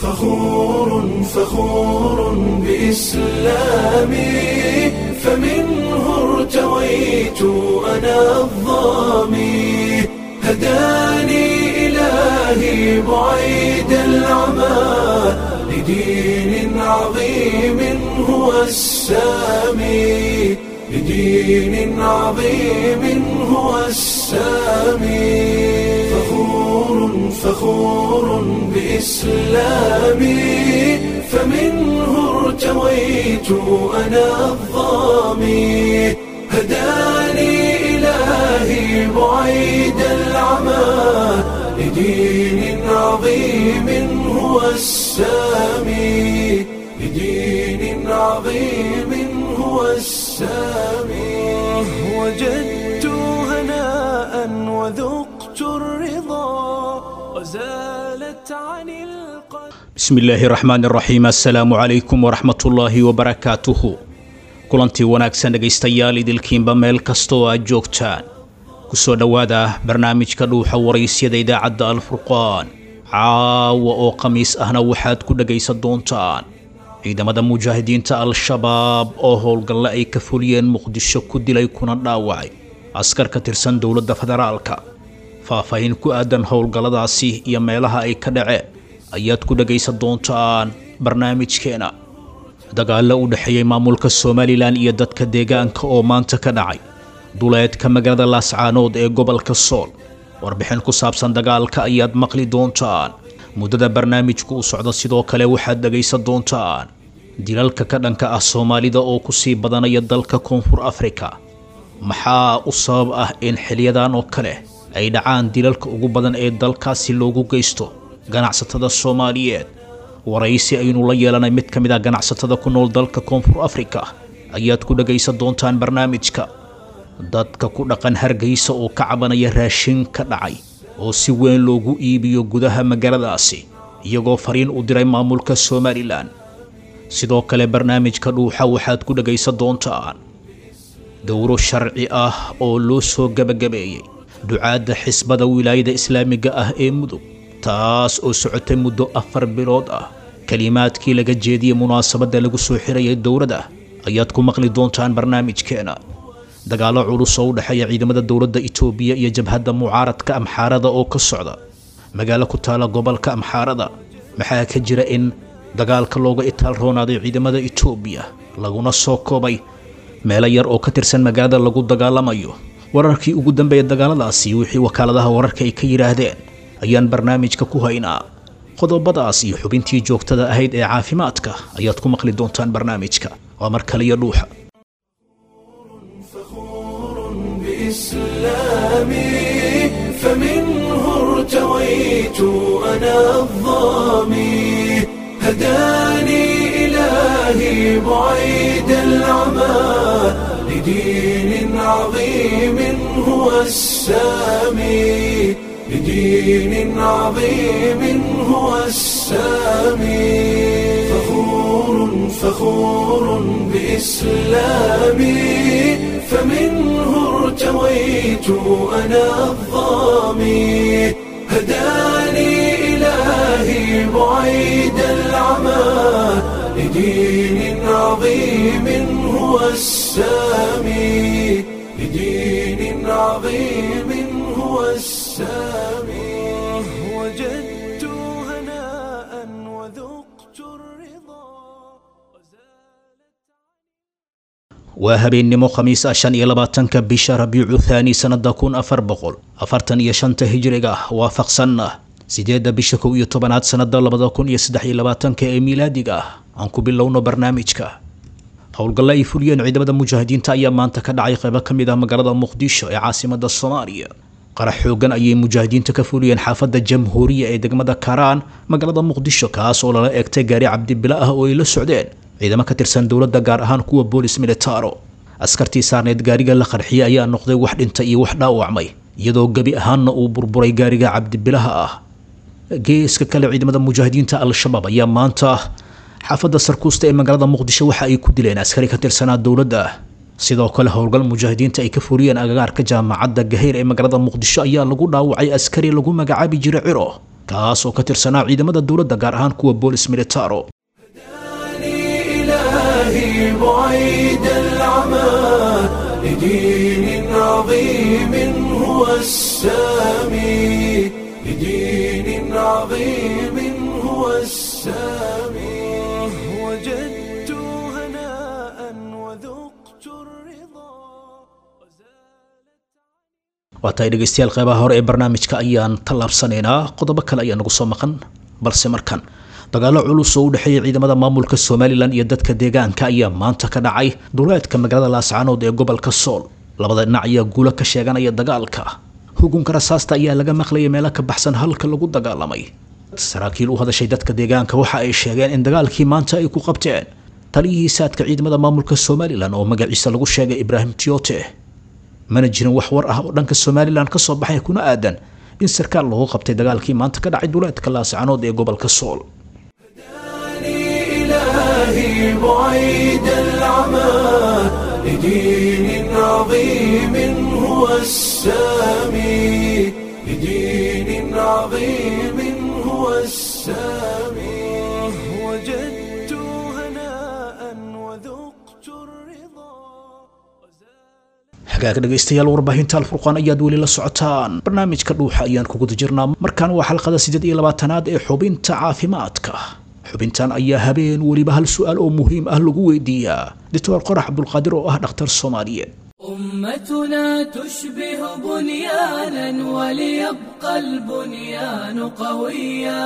فخور فخور بإسلامي فمنه ارتويت أنا الظامي هداني إلهي بعيد العمى لدين عظيم هو السامي لدين عظيم هو السامي فخور فخور بإسلامي فمنه ارتويت أنا الظامي هداني إلهي بعيد العمى لدين عظيم هو السامي لدين عظيم هو السامي وجدت هناء وذقت الرضا وزالت عن القلب bismi illaahi raxmaan raxiim assalaamu calaykum waraxmatullaahi wabarakaatuhu kulantii wanaagsan dhegaystayaal idilkiinba meel kasta oo aad joogtaan ku soo dhowaada barnaamijka dhuuxa waraysyada idaacadda alfurqaan caawa oo khamiis ahna waxaad ku dhegaysan doontaan ciidamada mujaahidiinta al-shabaab oo howlgalle ay ka fuliyeen muqdisho ku dilay kuna dhaawacay askar ka tirsan dowladda federaalka faahfaahin ku aadan howlgalladaasi iyo meelaha ay ka dhaceen ayaad ku dhegaysan doontaan barnaamijkeena dagaallo u dhexeeyey maamulka somalilan iyo dadka deegaanka oo maanta ka dhacay duleedka magaalada laascaanood ee gobolka sool warbixin ku saabsan dagaalka ayaad maqli doontaan muddada barnaamijku u socda sidoo kale waxaad dhegaysan doontaan dilalka ka dhanka ah soomaalida oo ku sii badanaya dalka koonfur afrika maxaa u sabab ah in xiliyadan oo kale ay dhacaan dilalka ugu badan ee dalkaasi loogu geysto ganacsatada soomaaliyeed waraysi aynu la yeelanay mid ka mid ah ganacsatada ku nool dalka koonfur afrika ayaad ku dhegaysan doontaan barnaamijka dadka ku dhaqan hargeysa oo ka cabanaya raashin ka dhacay oo si weyn loogu iibiyo gudaha magaaladaasi iyagoo fariin u diray maamulka somalilan sidoo kale barnaamijka dhuuxa waxaad ku dhegaysan doontaan dowro sharci ah oo loo soo gebagabeeyey ducaadda xisbada wilaayada islaamiga ah ee mudug taas oo socotay muddo afar bilood ah kelimaadkii laga jeediyey munaasabadda lagu soo xirayay dowladda ayaad ku maqli doontaan barnaamijkeena dagaallo culus oo u dhexeeya ciidamada dowladda itoobiya iyo jabhadda mucaaradka amxaarada oo ka socda magaalo ku taala gobolka amxaarada maxaa ka jira in dagaalka looga itaal roonaaday ciidamada itoobiya laguna soo koobay meelo yar oo ka tirsan magaalada lagu dagaalamayo wararkii ugu dambeeya dagaaladaasi wixii wakaaladaha wararka ay ka yidhaahdeen ayaan barnaamijka ku haynaa qodobadaas iyo xubintii joogtada ahayd ee caafimaadka ayaad ku maqli doontaan barnaamijka waa mar kaliya dhuuxa فخور بإسلامي فمنه ارتويت أنا الظامي هداني إلهي بعيد العمى لدين عظيم هو السامي لدين عظيم هو السامي فخور فخور بإسلامي فمنه ارتويت أنا الظامي هداني إلهي بعيد العمى لدين عظيم هو السامي لدين عظيم هو السامي وجدت هناء وذقت الرضا waa habeennimo khamiis ah shan iyo labaatanka bisha rabiicu thaani sannada kun afar boqol afartan iyo shanta hijriga waafaqsanna sideedda bisha kow iyo tobanaad sannada labada kun iyo saddex iyo labaatanka ee miilaadiga ah aan ku bilowno barnaamijka howlgalle ay fuliyeen ciidamada mujaahidiinta ayaa maanta ka dhacay qaybo ka mid ah magaalada muqdisho ee caasimada soomaaliya qarax xoogan ayay mujaahidiinta ka fuliyeen xaafadda jamhuuriya ee degmada karaan magaalada muqdisho kaas oo lala eegtay gaari cabdibila ah oo ay la socdeen ciidamo ka tirsan dowladda gaar ahaan kuwa boolis militaro askartii saarneed gaariga la qarxiyey ayaa noqday wax dhintay iyo wax dhaawacmay iyadoo gebi ahaanna uu burburay gaariga cabdibilaha ah geeska kale ciidamada mujaahidiinta al-shabaab ayaa maanta xaafadda sarkuusta ee magaalada muqdisho waxa ay ku dileen askari ka tirsanaa dowladda sidoo kale howlgal mujaahidiinta ay ka fuliyeen agagaarka jaamacadda gaheyr ee magaalada muqdisho ayaa lagu dhaawacay askari lagu magacaabi jiray ciro kaas oo ka tirsanaa ciidamada dowladda gaar ahaan kuwa boolis militaro إلهي بعيد العمى لدين عظيم هو السامي لدين عظيم هو السامي وجدت هناء وذقت الرضا waa tahay dhegaystayaal qeybaha hore ee barnaamijka ayaan tallaabsanaynaa qodobo kale ayaa nagu soo maqan balse markan dagaalo culus oo u dhexeeya ciidamada maamulka somalilan iyo dadka deegaanka ayaa maanta ka dhacay duleedka magaalada laascaanood ee gobolka sool labada dhinac ayaa guulo ka sheeganaya dagaalka hugunka rasaasta ayaa laga maqlayay meelo ka baxsan halka lagu dagaalamay saraakiil u hadashay dadka deegaanka waxa ay sheegeen in dagaalkii maanta ay ku qabteen taliyihii saadka ciidamada maamulka somalilan oo magaciisa lagu sheegay ibraahim tiote mana jirin wax war ah oo dhanka somalilan ka soo baxay kuna aadan in sarkaal lagu qabtay dagaalkii maanta ka dhacay duleedka laascaanood ee gobolka sool إلهي بعيد العمى لدين عظيم هو السامي لدين عظيم هو السامي وجدت هناء وذقت الرضا hagaag dhegaystayaal warbaahinta alfurqaan ayaad weli la socotaan barnaamijka dhuuxa ayaan kuguda jirnaa markaan waa xalqada siddeed iyo labaatanaad ee xubinta caafimaadka xubintan ayaa habeen weliba hal su-aal oo muhiim ah lagu weydiiyaa doctor qorax cabdulqaadir oo ah dhakhtar soomaaliyeed أمتنا تشبه بنيانا وليبقى البنيان قويا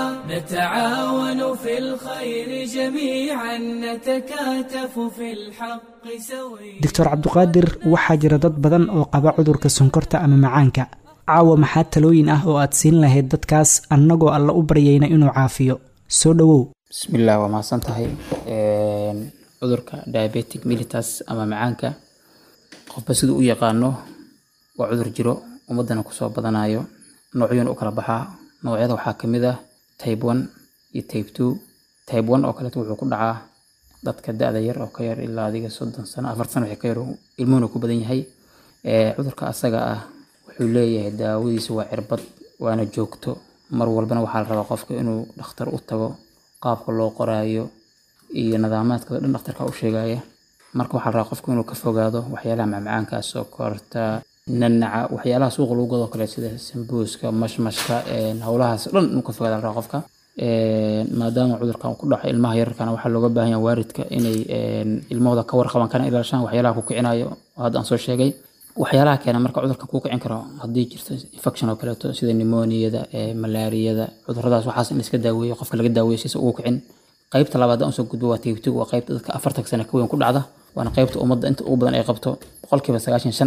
نتعاون في الخير جميعا نتكاتف في الحق سويا doctor cabduqaadir waxaa jira dad badan oo qaba cudurka sonkorta ama macaanka caawa maxaa talooyin ah oo aad siin lahayd dadkaas annagoo alla u baryayna inuu caafiyo soo dhowow bismillaah waa mahadsan tahay Een, cudurka diabetic mellitus ama macaanka qofba siduu u yaqaano waa cudur jiro ummadana kusoo badanayo noocyoon u kala baxaa noocyada waxaa ka mid ah type one iyo type two type one oo kaleeto wuxuu ku dhacaa dadka da-da yar oo ka yar ilaa adiga soddon sano afar sano wixii ka yar ilmuhuna ku badan yahay Ee, cudurka asaga ah wuxuu leeyahay daawadiisa waa cirbad waana joogto mar walbana waxaa la rabaa qofka inuu dhakhtar u tago qaabka loo qoraayo iyo nidaamaadka dhan dhakhtarka u sheegaya marka waxaa la rabaa qofka inuu ka fogaado waxyaalaha macmacaanka sokorta nanaca waxyaalaha suuqa lagu gado kale sida sambuuska mashmashka een, howlahaas dhan inuu ka fogaado la rabaa qofka Een, maadaama cudurkan uu ku dhaco ilmaha yararkana waxaa looga baahan yahay waalidka inay een, ilmahooda ka warqaban kana ilaashaan waxyaalaha ku kicinayo oo hadda aan soo sheegay waxyaalaha keena marka cudurkan kuu kicin karo haddii jirto infection oo kaleeto sida pneumoniada ee malaariyada cuduradaas waxaas in iska daaweeyo qofka laga daaweeyo si ugu kicin qaybta labaad aan usoo gudbo waa tiibtigu waa qaybta dadka afartan sano ka weyn ku dhacda waana qaybta ummadda inta ugu badan ay qabto boqolkiiba sagaashan shan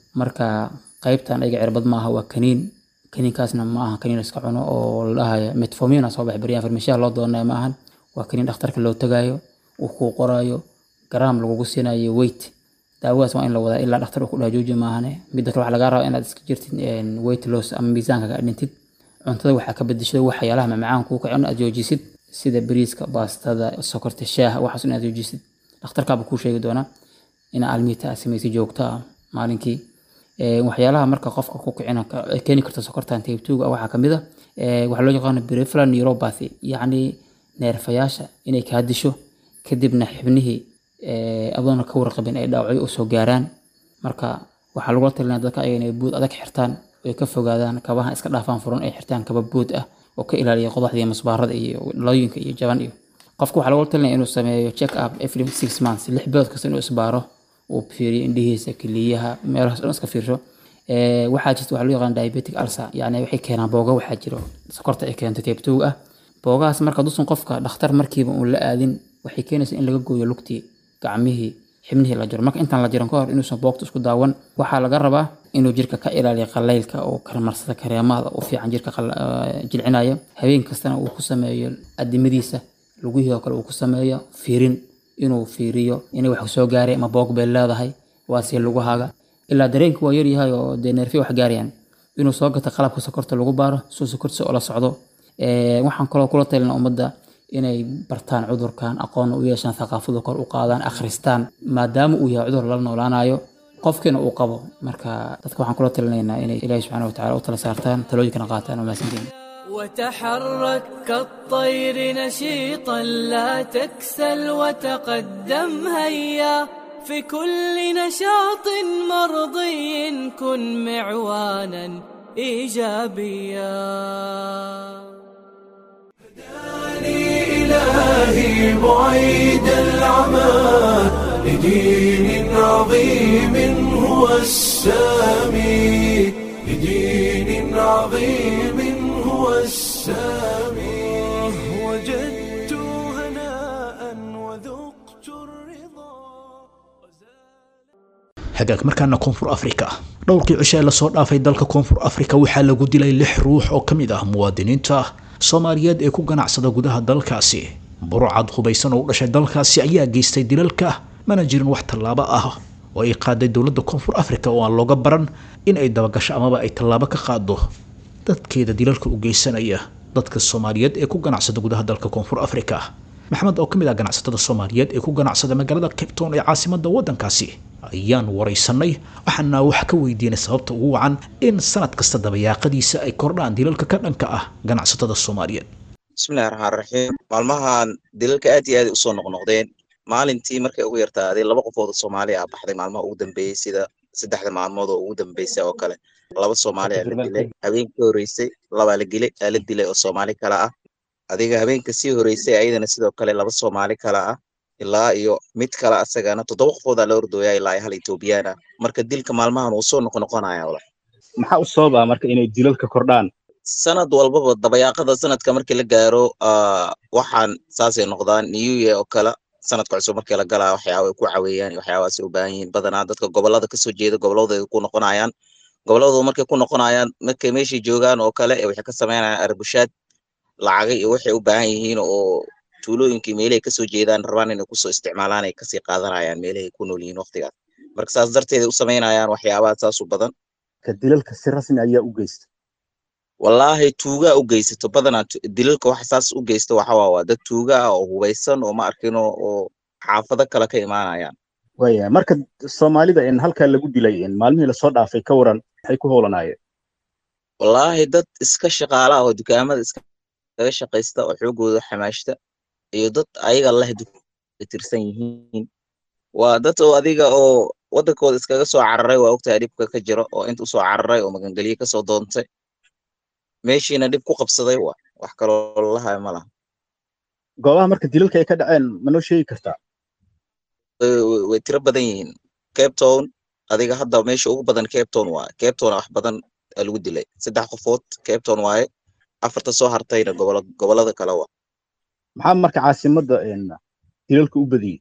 marka qaybtan ayaga cirbad maaha waa kaniin kaniinkaasna ma aha kaniin la iska cuno oo la dhahayo metformina soo baxay baryahan farmashiyaha loo doonaya ma ahan waa kaniin dhakhtarka loo tagayo uu kuu qorayo garaam lagugu siinayo weight daawadaas waa in la wadaa ilaa dhakhtar uu ku dhaha jooji maahane midda kale waxaa lagaa rabaa inaad iska jirtid een, weight loss ama miisaanka ka dhintid cuntada waxaa ka bedesho waxyaalaha macmacaan kuu kacin aad joojisid sida bariiska baastada sokorta shaaha waxaas inaad joojisid dhakhtarkaaba kuu sheegi doonaa in almiita aad samaysid joogto ah maalinkii Ee, waxyaalaha marka qofka ku kicina ka- ay keeni karta sokortan type 2 waxaa ka mid ah ee, waxaa loo yaqaano peripheral neuropathy yacni neerfayaasha inay kaa disho kadibna xibnihii ee, adoona ka warqabin ay dhaawacyo usoo gaaraan marka waxaa lagula talinaya dadka ayaga inay buud adag xirtaan ay ka fogaadaan kabaha iska dhaafaan furan ay xirtaan kaba buud ah oo ka ilaaliya qodaxda iyo masbaarada iyo dhalooyinka iyo jaban iyo qofka waxaa lagula talinaya inuu sameeyo check up every six months lix bilood kasta inuu isbaaro uu fiiriyo indhihiisa keliyaha meelahaas dhan iska fiirsho Ee, waxaa jirta waxaa loo yaqaan diabetic ulcer yacni waxay keenaan booga waxaa jiro sokorta ay keento type 2 ah boogahaas marka dusan qofka dhakhtar markiiba uun la aadin waxay keenaysaa in laga gooyo lugtii gacmihii xibnihii la jiro marka intaan la jiran ka hor inuusan boogta isku daawan waxaa laga rabaa inuu jirka ka ilaaliyo qalaylka oo karmarsada kareemada u fiican jirka qal- eh, jilcinaya habeen kastana uu ku sameeyo adimadiisa lugihii oo kale uu ku sameeyo fiirin inuu fiiriyo inay wax soo gaaray ama boog bay leedahay waa si lugahaaga ilaa dareenku waa yaryahay oo dee neerfi wax gaarayaan inuu soo gato qalabka sokorta lagu baaro soo sokortiisa oo la socdo Ee, waxaan kaloo kula talina ummadda inay bartaan cudurkan aqoon u yeeshaan thaqaafada kor u qaadaan akhristaan maadaama uu yahay cudur lala noolaanayo qofkiina uu qabo marka dadka waxaan kula talinaynaa inay ilaahi subxaana watacaala u tala saartaan talooyinkana qaataan oo mahadsantihiin وتحرك كالطير نشيطا لا تكسل وتقدم هيا في كل نشاط مرضي كن معوانا ايجابيا إلهي بعيد العمى لدين عظيم هو السامي لدين عظيم هو السامي وجدت هناء وذقت الرضا hagaag markaana koonfur afrika dhowrkii cisho ee lasoo dhaafay dalka koonfur afrika waxaa lagu dilay lix ruux oo ka mid ah muwaadiniinta soomaaliyeed ee ku ganacsada gudaha dalkaasi burcad hubaysan oo u dhashay dalkaasi ayaa geystay dilalka mana jirin wax tallaabo ah oo ay qaaday dowladda koonfur afrika oo aan looga baran in ay dabagasho amaba ay tallaabo ka qaado dadkeeda dilalka u geysanaya dadka soomaaliyeed ee ku ganacsada gudaha dalka koonfur afrika maxamed oo ka mid ah ganacsatada soomaaliyeed ee ku ganacsada magaalada cape town ee caasimada waddankaasi ayaan waraysanay waxaana wax ka weydiinay sababta ugu wacan in sanad kasta dabayaaqadiisa ay kordhaan dilalka ka dhanka ah ganacsatada soomaaliyeed bismillahi raxmaan raxiim maalmahan dilalka aad iyo aad ay usoo noqnoqdeen maalintii markay ugu yartaaday laba qofood oo soomaali ah baxday maalmaha ugu dambeeyey sida saddexda maalmood oo ugu dambeysay oo kale laba soomaali aa la dilay habeenkii horeysay labaa la gilay aa la dilay oo soomaali kale ah adiga habeenka sii horeysay ayadana sidoo kale laba soomaali kale ah ilaa iyo mid kale asagana toddoba qofoodaa la ordooyaa ilaa iyo hal etoobiyaan ah marka dilka maalmahan uu soo noqonoqonaya wala maxaa u sababa marka inay dilalka kordhaan sanad walbaba dabayaaqada sanadka markii la gaaro waxaan saasay noqdaan new year oo kale sanadka cusub markii la galaa waxyaaba ay ku caweeyaan waxyaabahaasay u baahan yihiin badanaa dadka gobolada kasoo jeeda goboladooda ku noqonayaan goboladooda markay ku noqonayaan markay meeshay joogaan oo kale waxay ka sameynayaan arbushaad lacaga iyo waxay u baahan yihiin oo tuulooyinkii meelahay kasoo jeedaan rabaan inay kusoo isticmaalaan ay kasii qaadanayaan meelahay ku nool yihiin waqtigaas marka saas darteed ay u sameynayaan waxyaabaha saas u badan ka dilalka si rasmi ayaa u geysta wallaahi tuugaa u geysato badanaa dilalka waxa saas u geysta waxa waa waa dad tuuga ah oo hubaysan oo ma arkino oo xaafado kale ka imaanayaan waya marka soomaalida in halkaa lagu dilay in maalmihii lasoo dhaafay ka waran maxay ku howlanaayeen wallaahi dad iska shaqaala ah oo dukaamada iskaga shaqaysta oo xoogooda xamaashta iyo dad ayaga leh tirsan yihiin waa dad oo adiga oo waddankooda iskaga soo cararay waa ogtahay dhibka ka jiro oo inta usoo cararay oo magangelye kasoo doontay meeshiina dhib ku qabsaday waa wax kaloo lalahayo ma laha goobaha marka dilalka ay ka dhaceen ma noo sheegi kartaa way tiro badan yihiin cape town adiga hadda meesha ugu badan cape town waaye cape town wax badan aa lagu dilay saddex qofood cape town waaye afarta soo hartayna gobola gobolada kale waa maxaa marka caasimadda dilalka u badiyey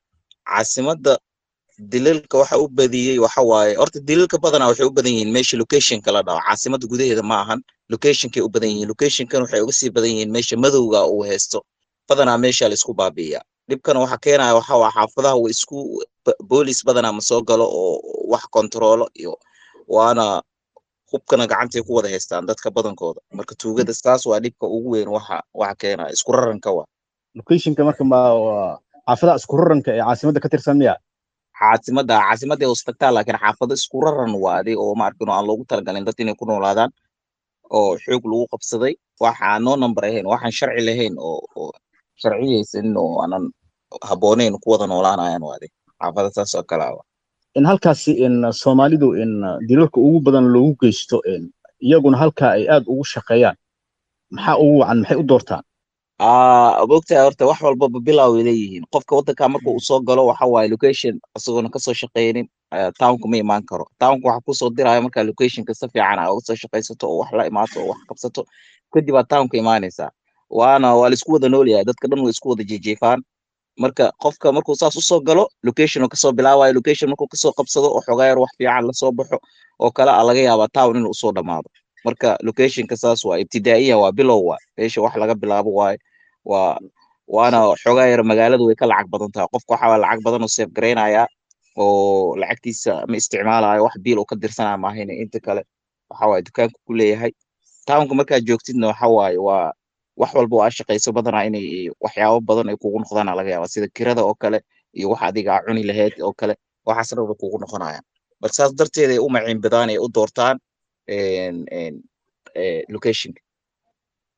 caasimadda dilalka waxa u badiyey waxa waaye horta dilalka badanaa waxay u badan yihiin meesha locationka la dhaho caasimadda gudaheeda ma ahan locationkay u badan yihiin locationkan waxay uga sii badan yihiin meesha madowga uu haysto badanaa meesha la isku baabi'iya dhibkana waxa keenaya waxa waa xaafadaha wa isku boolis badanaa ma soo galo oo wax kontaroolo iyo waana hubkana gacantay ku wada haystaan dadka badankooda marka tuugada saas waa dhibka ugu weyn waxa waxa keenaya isku raranka waa locationka marka ma xaafadaha isku raranka ee caasimadda ka tirsan miya caasimada caasimadda hoos tagtaa laakiin xaafado isku raran waade oo ma arkino aan loogu talagalin dad inay ku noolaadaan oo xoog lagu qabsaday waxaan noo number ahayn waxaan sharci lahayn oo oo sharciyaysanin oo aanan habbooneyn ku wada noolaanayaan waade xaafada saas oo kale ah in halkaasi in soomaalidu in dilalka ugu badan loogu geysto in iyaguna halkaa ay aad ugu shaqeeyaan maxaa ugu wacan maxay u doortaan mogtahay horta wax walbaba bilow ay leeyihiin qofka waddanka marka uu soo galo waxa waaye location isagoona kasoo shaqeynin townka ma imaan karo townka waxa kusoo diraya markaa locationka si fiican aa uga soo shaqaysato oo wax la imaato oo wax qabsato kadib aa townka imaanaysaa waana waa la isku wada nool yahay dadka dhan way isku wada jeejeefaan marka qofka markuu saas usoo galo location oo kasoo bilaabayo location markuu kasoo qabsado oo xogaa yar wax fiican lasoo baxo oo kale a laga yaabaa town inuu usoo dhamaado marka locationka saas waa ibtidaa'iya waa bilow waa meesha wax laga bilaabo waaye waa waana xogaa yar magaaladu way ka lacag badan tahay qofka waxaa lacag badan oo seef garaynayaa oo lacagtiisa ma isticmaalayo wax biil uu ka dirsanaya maahayne inta kale waxa waaye dukaanku ku leeyahay townka markaad joogtidna waxa waaye waa wax walba oo aa shaqayso badanaa inay waxyaabo badan ay kugu noqdaan laga yaaba sida kirada oo kale iyo wax adiga aa cuni lahayd oo kale waxaas dhan way kugu noqonayaan marka saas darteed ay u maciin badaan ay u doortaan locationka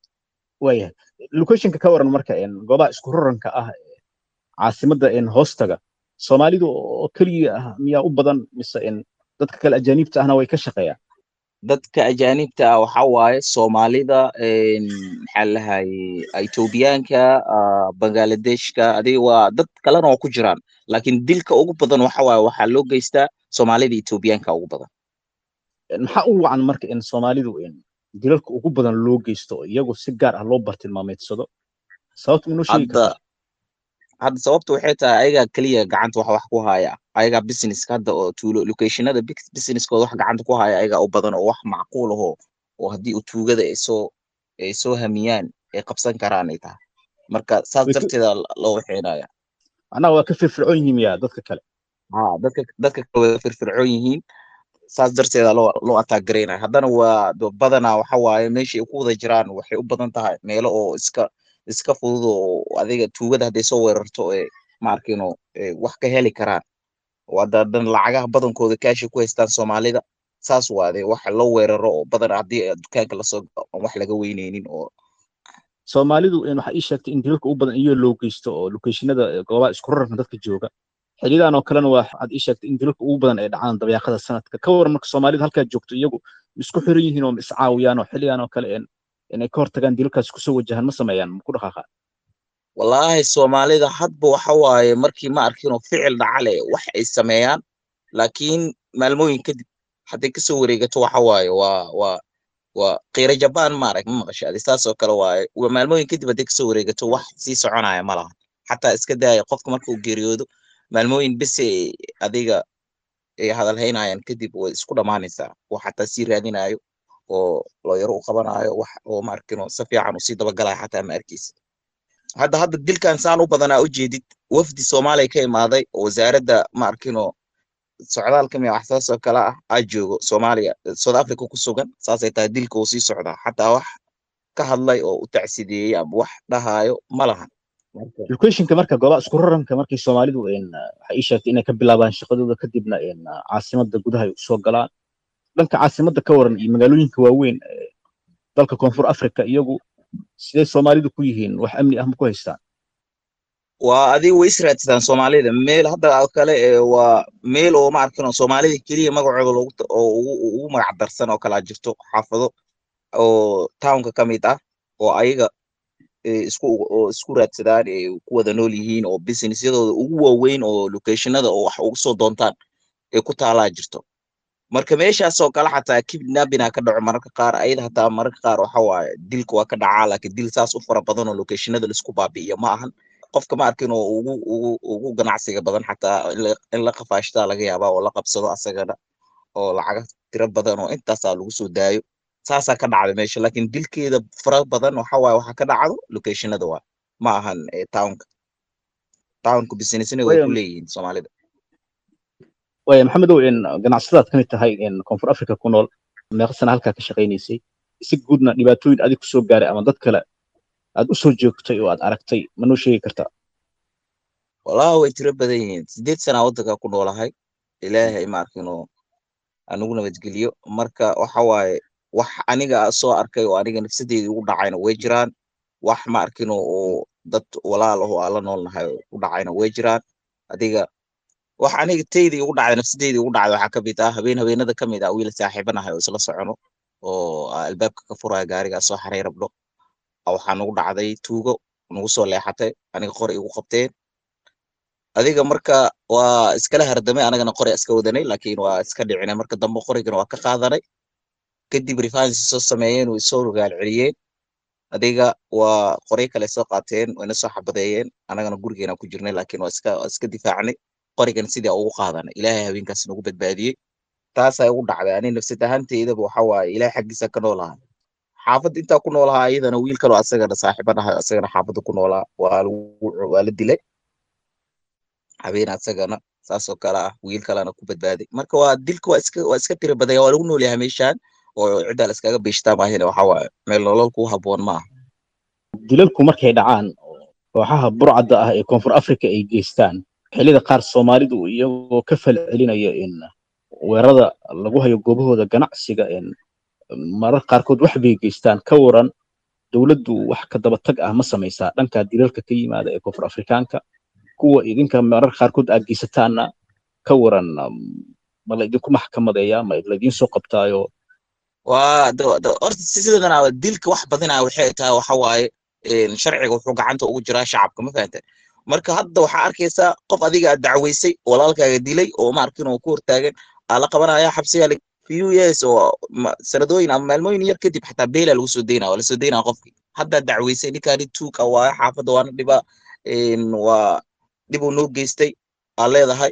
waayahay locationka ka waran marka een, goobaha isku raranka ah ee caasimadda een, hoostaga soomaalidu oo keliya ah miyaa u badan mise een, dadka kale ajaaniibta ahna way ka shaqeeyaan dadka ajaanibta ah waxa waaye soomaalida een, maxaa la lahayay ethoobiyaanka ah, bangaaladeshka adiga waa dad kalena oo ku jiraan laakiin dilka ugu badan waxa waaye waxaa loo geystaa soomaalida ethoobiyaanka ugu badan Een, maxaa u wacan marka in soomaalidu een, dilalka ugu badan loo geysto oo iyagu si gaar ah loo bartilmaameedsado sababta minoo sheegi hadda kartaa hadda sababta waxay tahay ayagaa keliya gacanta wax wax ku haya ayagaa businesska hadda oo tuulo locationada big- businesskooda wax gacanta ku haya ayagaa u badan oo wax macquul ahoo oo haddii uu tuugada ay soo ay soo hamiyaan ay qabsan karaan ay tahay marka saas Way ka- darteeda loo waxeynaya macnaha waa ka firfircoon yihiin miyaa dadka kale ha dadka dadka kale way firfircoon yihiin saas darteeda loo loo attack garaynaya haddana waa do- badanaa waxa waaye meesha ay ku wada jiraan waxay u badan tahay meelo oo iska iska fudud oo adiga tuugada hadday soo weerarto ee maarkino wax ka heli karaan oo hadda haddana lacagaha badankooda kaashi ku haystaan soomaalida saas waade waxa loo weeraro oo badan haddii dukaanka lasoo galo aan wax laga weyneynin oo soomaalidu een, waxaa ii sheegtay in dilalka ugu badan iyagoo loo geysto oo locationada ee, goobaha isku raranka dadka jooga xiliyadan oo kalena waa waxaad ii sheegtay in dilalka ugu badan ay dhacaan dabeeqada sanadka ka waran marka soomaalida halkaa joogto iyagu ma isku xiran yihiin oo ma iscaawiyaan oo xiliyan oo kale een, inay ka hortagaan dilalkaas kusoo wajahan ma sameeyaan ma ku dhaqaaqaan wallaahi soomaalida hadba waxa waaye markii ma arkinoo ficil dhacale wax ay sameeyaan laakiin maalmooyin kadib hadday kasoo wareegato waxa waaye waa waa waa qiira jabaan maarag ma maqasha adi saas oo kale waaye waa maalmooyin kadib hadday kasoo wareegato wax sii soconaya ma laha xataa iska daaya qofka marka uu geeriyoodo maalmooyin bese adiga ay hadal haynayaan kadib way isku dhammaanaysaa wax xataa sii raadinayo oo looyaro u qabanayo wax oo ma arkino si fiican usii dabagalaya xataa ma arkeysa hadda hadda dilkan saan u badanaa u jeedid wafdi soomaaliya ka imaaday oo wasaaradda ma arkino socdaalka miya wax saas oo kale ah aa joogo soomaaliya south africa ku sugan saasay tahay dilka uu sii socdaa xataa wax ka hadlay oo u tacsideeyey ama wax dhahayo ma lahan Marka, locationka marka goobaha isku raranka markay soomaalidu een, waxay ii sheegtay inay ka bilaabaan shaqadooda kadibna een, caasimada gudaha ay usoo galaan dhanka caasimada ka waran iyo magaalooyinka waaweyn ee dalka koonfur africa iyagu sidee soomaalidu ku yihiin wax amni ah ma ku haystaan waa adiga way israadsadaan soomaalida meel hadda oo kale ee waa meel oo ma arkino soomaalida keliya magacooda loogu ta- oo ugu ugu magac darsan oo kalaa jirto xaafado oo townka ka mid ah oo ayaga ee isku oo isku raadsadaan ee ku wada nool yihiin oo businessyadooda ugu waaweyn oo locationada oo wax ugu soo doontaan ee ku taalaa jirto marka meeshaas oo kale xataa kidnapping ka dhaco mararka qaar ayada hataa mararka qaar waxa waaye dilka waa ka dhacaa laakiin dil saas u fara badan oo locationada laisku baabi'iyo ma ahan qofka ma arkin oo ugu ugu ugu ganacsiga badan xataa in la in la qafaashtaa laga yaabaa oo la qabsado asagana oo lacaga tiro badan oo intaasaa lagu soo daayo saasaa ka dhacda meesha laakiin dilkeeda fara badan waxa waaye waxa ka dhacdo locationada waa ma ahan eh, townka townka businessna way ku Waya- leeyihiin soomaalida waaya maxamedow een, ganacsadaad ka mid tahay een, koonfur africa ku nool meeqa sana halkaa ka shaqaynaysay si guudna dhibaatooyin adig kusoo gaaray ama dad kale aad usoo joogtay oo aad aragtay ma noo sheegi kartaa walahi way tiro badan yihiin sideed sana waddanka ku noolahay ilaahay ma arkin oo anugu nabadgeliyo marka waxa waaye wax aniga soo arkay oo aniga nafsadeedii ugu dhacayna way jiraan wax ma arkin oo dad walaal ah oo aan la noolnahay oo u dhacayna way jiraan adiga wax aniga taydii ugu dhacday nafsadeedii ugu dhacday waxaa ka mid ah habeen habeenada ka mid ah wiil saaxiibanahay oo isla socono oo ah, albaabka ka furaya gaarigaa soo xaray rabdho ah, waxaa nagu dhacday tuugo nagu soo leexatay aniga qori igu qabteen adiga marka waa iskala hardamay anagana qori iska wadanay laakiin waa iska dhicinay marka dambe qorigana waa ka qaadanay kadib refansi soo sameeyeen way soo rogaal celiyeen adiga waa qoryo kale soo qaateen wayna soo xabadeeyeen anagana gurigeena ku jirnay laakiin waa iska waa iska difaacnay qorigan sidii ugu qaadanay ilaahay habeenkaas nagu badbaadiyey taasaa ugu dhacday ani nafsad ahaanteydaba waxa waaye ilaahay xaggiisa ka noolahay xaafad intaa ku noolahaa iyadana wiil kaloo asagana saaxiibanahay asagana xaafadda ku noolaa waa lagu waa la dilay habeen asagana saas oo kale ah wiil kalena ku badbaaday marka waa dilka waa iska waa iska tira badanya waa lagu nool yahay meeshaan oo ciddaa la iskaga beeshtaa maahine waxa waaye meel nolol ku haboon ma aha dilalku markay dhacaan oo kooxaha burcadda ah ee koonfur africa ay geystaan xilliyada qaar soomaalidu iyagoo ka fal celinaya in weerarada lagu hayo goobahooda ganacsiga in marar qaarkood wax bay geystaan ka waran dowladdu wax ka daba tag ah ma samaysaa dhanka dilalka ka yimaada ee koonfur afrikaanka kuwa idinka mararka qaarkood aad geysataanna ka waran ma laydinku maxkamadeeyaa ma laydiin soo qabtaayo waa horta sidana dilka wax badinaa waxay tahay waxa waaye sharciga wuxuu gacanta ugu jiraa shacabka ma fahanta marka hadda waxaa arkaysaa qof adiga aad dacweysay walaalkaaga dilay oo maarkin oo ku hortaagan aa la qabanaya xabsiga few years oo sanadooyin ama maalmooyin yar kadib xataa beela lagu soo deynaa waa lasoo deynaa qofkii haddaad dacweysay ninkaani tuuka waaye xaafadda waana dhiba waa dhibuu noo geystay aa leedahay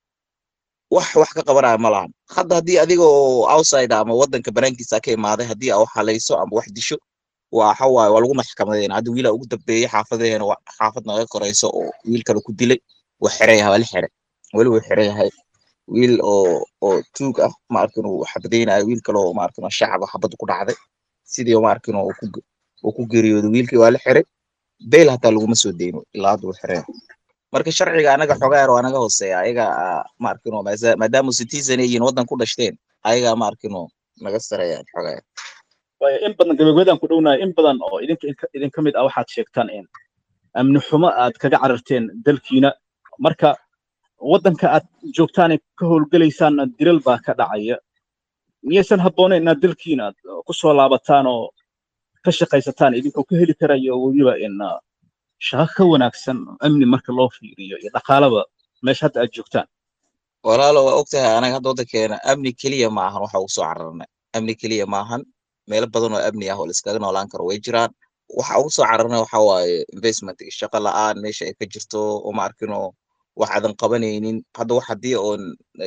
wax wax ka qabanaya ma lahan hadda haddii adiga oo outside ama waddanka banaankiisa ka imaaday haddii aa wax halayso ama wax disho waxa waaye waa lagu maxkamadeena hadda wiilaa ugu dambeeyey xaafadeena xaafad naga korayso oo wiil kale ku dilay waa xiran yahay waa la xiray weli wuu xiran yahay wiil oo oo tuug ah ma arkin uu xabadeynayo wiil kale oo ma arkin shacab xabad ku dhacday sidii ma arkin oo uu ku geeriyooday wiilkii waa la xiray beyl hataa laguma soo deyno ilaa hadda wuu xiran yahay marka sharciga anaga xogaar waa naga hooseeya ayaga ma arkin oo maadaama citizen yihiin waddan ku dhashteen ayaga ma arkin oo naga sareeyaan xogaar waayo in badan gabagabadaan ku dhownahay in badan oo idinka idinka mid ah waxaad sheegtaan in amni xumo aad kaga cararteen dalkiina marka waddanka aad joogtaan ka howlgelaysaan dilal baa ka dhacaya miyaysan habboonayn inaad dalkiina aad ku soo laabataan oo ka shaqaysataan idinkoo ka heli karayo weliba in shaqo ka wanaagsan amni marka loo fiiriyo iyo dhaqaalaba meesha hadda aad joogtaan walaalo waa ogtahay anaga hadda waddankeena amni keliya ma ahan waxa ugu soo cararnay amni keliya ma ahan meelo badan oo amni ah oo laiskaga noolaan karo way jiraan waxa ugu soo cararnay waxa waaye investment shaqo la'aan meesha ay ka jirto oo ma arkinoo wax aadan qabanaynin hadda wax haddii oon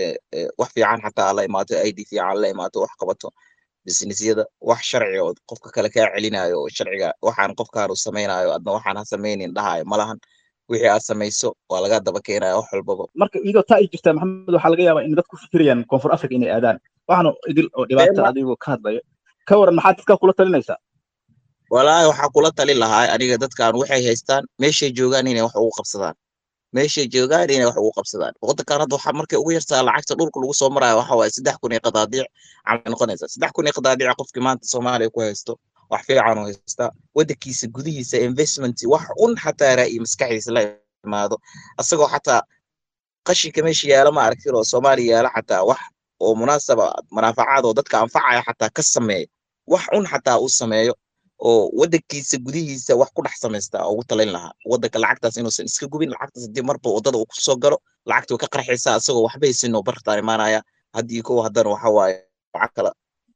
wax fiican xataa la imaato id fiican la imaato wax qabato businessyada wax sharci oo qofka kale kaa celinayo oo sharciga waxaan qofkaan uu samaynayo adna waxaan ha samaynin dhahayo malahan wixii aad samayso waa laga daba keenaya wax walbaba marka iyadoo taa ay jirtaa maxamed waxaa laga yaabaa in dadku fikirayaan koonfur africa inay aadaan waxaana idil oo dhibaata adigoo ka hadlaya ka waran maxaad dadkaa kula talinaysaa walaahi waxaa kula talin lahaa aniga dadkan waxay haystaan meeshay joogaan inay wax ugu qabsadaan meeshay joogaan inay wax ugu qabsadaan waddankan hadda waxaa markay ugu yartaa lacagta dhulka lagu soo maraayo waxa waaye saddex kun iyo qadaadiic camal noqonaysa saddex kun iyo qadaadiic qofkii maanta soomaaliya ku haysto wax fiican oo haystaa waddankiisa gudihiisa investment wax un xataa raa'iyo maskaxdiisa la imaado asagoo xataa qashinka meesha yaala ma aragtin oo soomaaliya yaala xataa wax oo munaasaba manaafacaad oo dadka anfacaya xataa ka sameeyo wax un xataa uu sameeyo oo waddankiisa gudihiisa wax ku dhex samaysta ugu talin lahaa waddanka lacagtaas inuusan iska gubin lacagtaas haddii marba waddada uu kusoo galo lacagta way ka qarxaysaa isagoo waxba haysin oo bartaan imaanaya haddii kow haddana waxa waaye lacag kala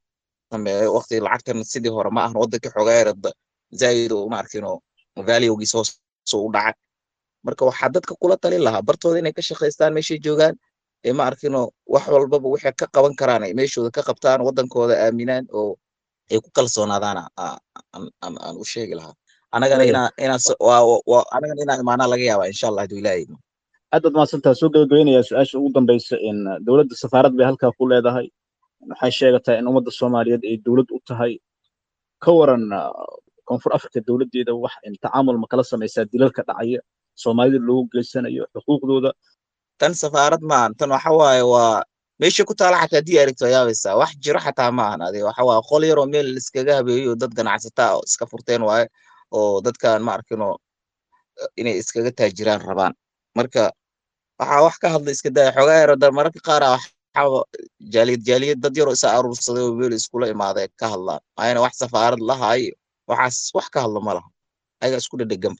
sameeyo waqti lacagtan sidii hore ma ahan waddanka xogaairada zaa'id oo ma arkinoo valuegiisa hoos u dhacay marka waxaa dadka kula talin lahaa bartooda inay ka shaqaystaan meeshay joogaan ee ma arkino wax walbaba waxay ka qaban karaan ay meeshooda ka qabtaan waddankooda aaminaan oo ay ku kalsoonaadaan aan u sheegi lahaa anagana inaa inaa anagana inaa imaanaa laga yaabaa insha allah haduu ilaahay aad baad mahadsantaha soo gabagabeynaya su-aasha ugu dambaysa in dowladda safaarad bay halkaa ku leedahay waxay sheegataa in ummadda soomaaliyeed ay dowlad u tahay ka waran koonfur africa dowladdeeda wax in tacaamul ma kala samaysaa dilalka dhacaya soomaalida loogu geysanayo xuquuqdooda tan safaarad maahan tan waxa waaye waa meesha ku taala xataa haddii aragto yaabaysaa wax jiro xataa maahan adi waxa waaye qol yaroo meel iskaga habeeyo dad ganacsataa oo iska furteen waaye oo dadkan ma arkino inay iskaga taajiraan rabaan marka waxaa wax ka hadla iska daya xogaa yaro da mararka qaar waxaa jaaliyad jaaliyad dad yaroo isa aruursaday oo meel iskula imaaday ka hadlaan ayna wax safaarad lahaay waxaas wax ka hadla ma laha ayaga isku dhedhegan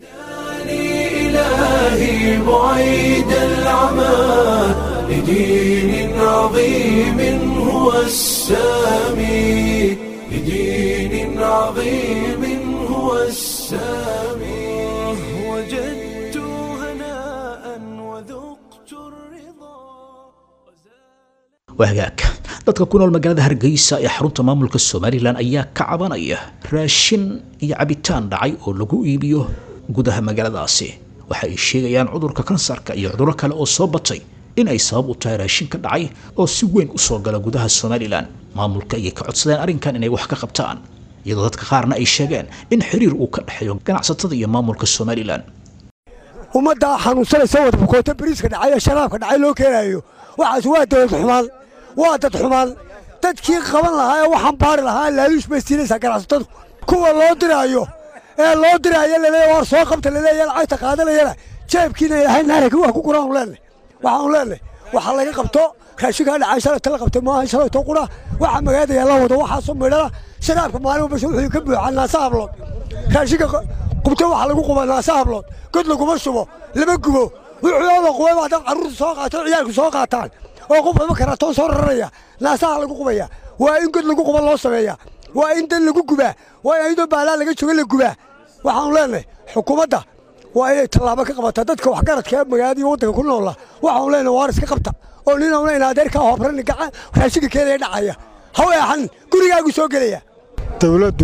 إلهي بعيد العمى لدين عظيم هو السامي لدين عظيم هو السامي وجدت هناء وذقت الرضا wahagaag dadka ku nool magaalada hargeysa ee xarunta maamulka somalilan ayaa ka cabanaya raashin iyo cabitaan dhacay oo lagu iibiyo gudaha magaaladaasi waxa ay sheegayaan cudurka kansarka iyo cudurro kale oo soo batay in ay sabab u tahay raashin ka dhacay oo si weyn u soo gala gudaha somalilan maamulka ayay ka codsadeen arrinkan inay wax ka qabtaan iyadoo dadka qaarna ay sheegeen in xiriir uu ka dhexeeyo ganacsatada iyo maamulka somalilan ummaddaa xanuunsanaysa wada bukoota bariiska dhacay ee sharaabka dhacay loo keenaayo waxaas waa dowlad xumaan waa dad xumaan dadkii qaban lahaa ee waxaan baari lahaa laaluush bay siinaysaa ganacsatadu kuwa loo diraayo ee loo diraayo laleeya waar soo qabta laleeya lacagta qaadanayana jeebkiina ilaahay naarika waa ku guraan leenahay waxaan leenahay waxa laga qabto raashinkaa dhacay shalayta la qabtay maaha shalayto qura waxa magaalada yaalla wado waxaasoo midhana sharaabka maalin walba wuxuu ka buuxaa naasa hablood raashinka qubto waxa lagu quba naasa hablood god laguma shubo lama gubo wuxuuada qubaba haddaan carruurta soo qaato ciyaalku soo qaataan oo qof ama karatoon soo raraya naasaha lagu qubaya waa in god lagu quba loo sameeya waa in dan lagu gubaa waa in ayadoo baalaa laga jooga la gubaa waxaanu leenahay xukuumadda waa inay tallaabo ka qabataa dadka waxgaradka ee magaalada iyo waddanka ku noola waxaanu leenahay waar iska qabta oo ninawna in adeerkaa hoobran gacan raashinka keenaya dhacaya haw eexan gurigaagu soo gelaya dawladdu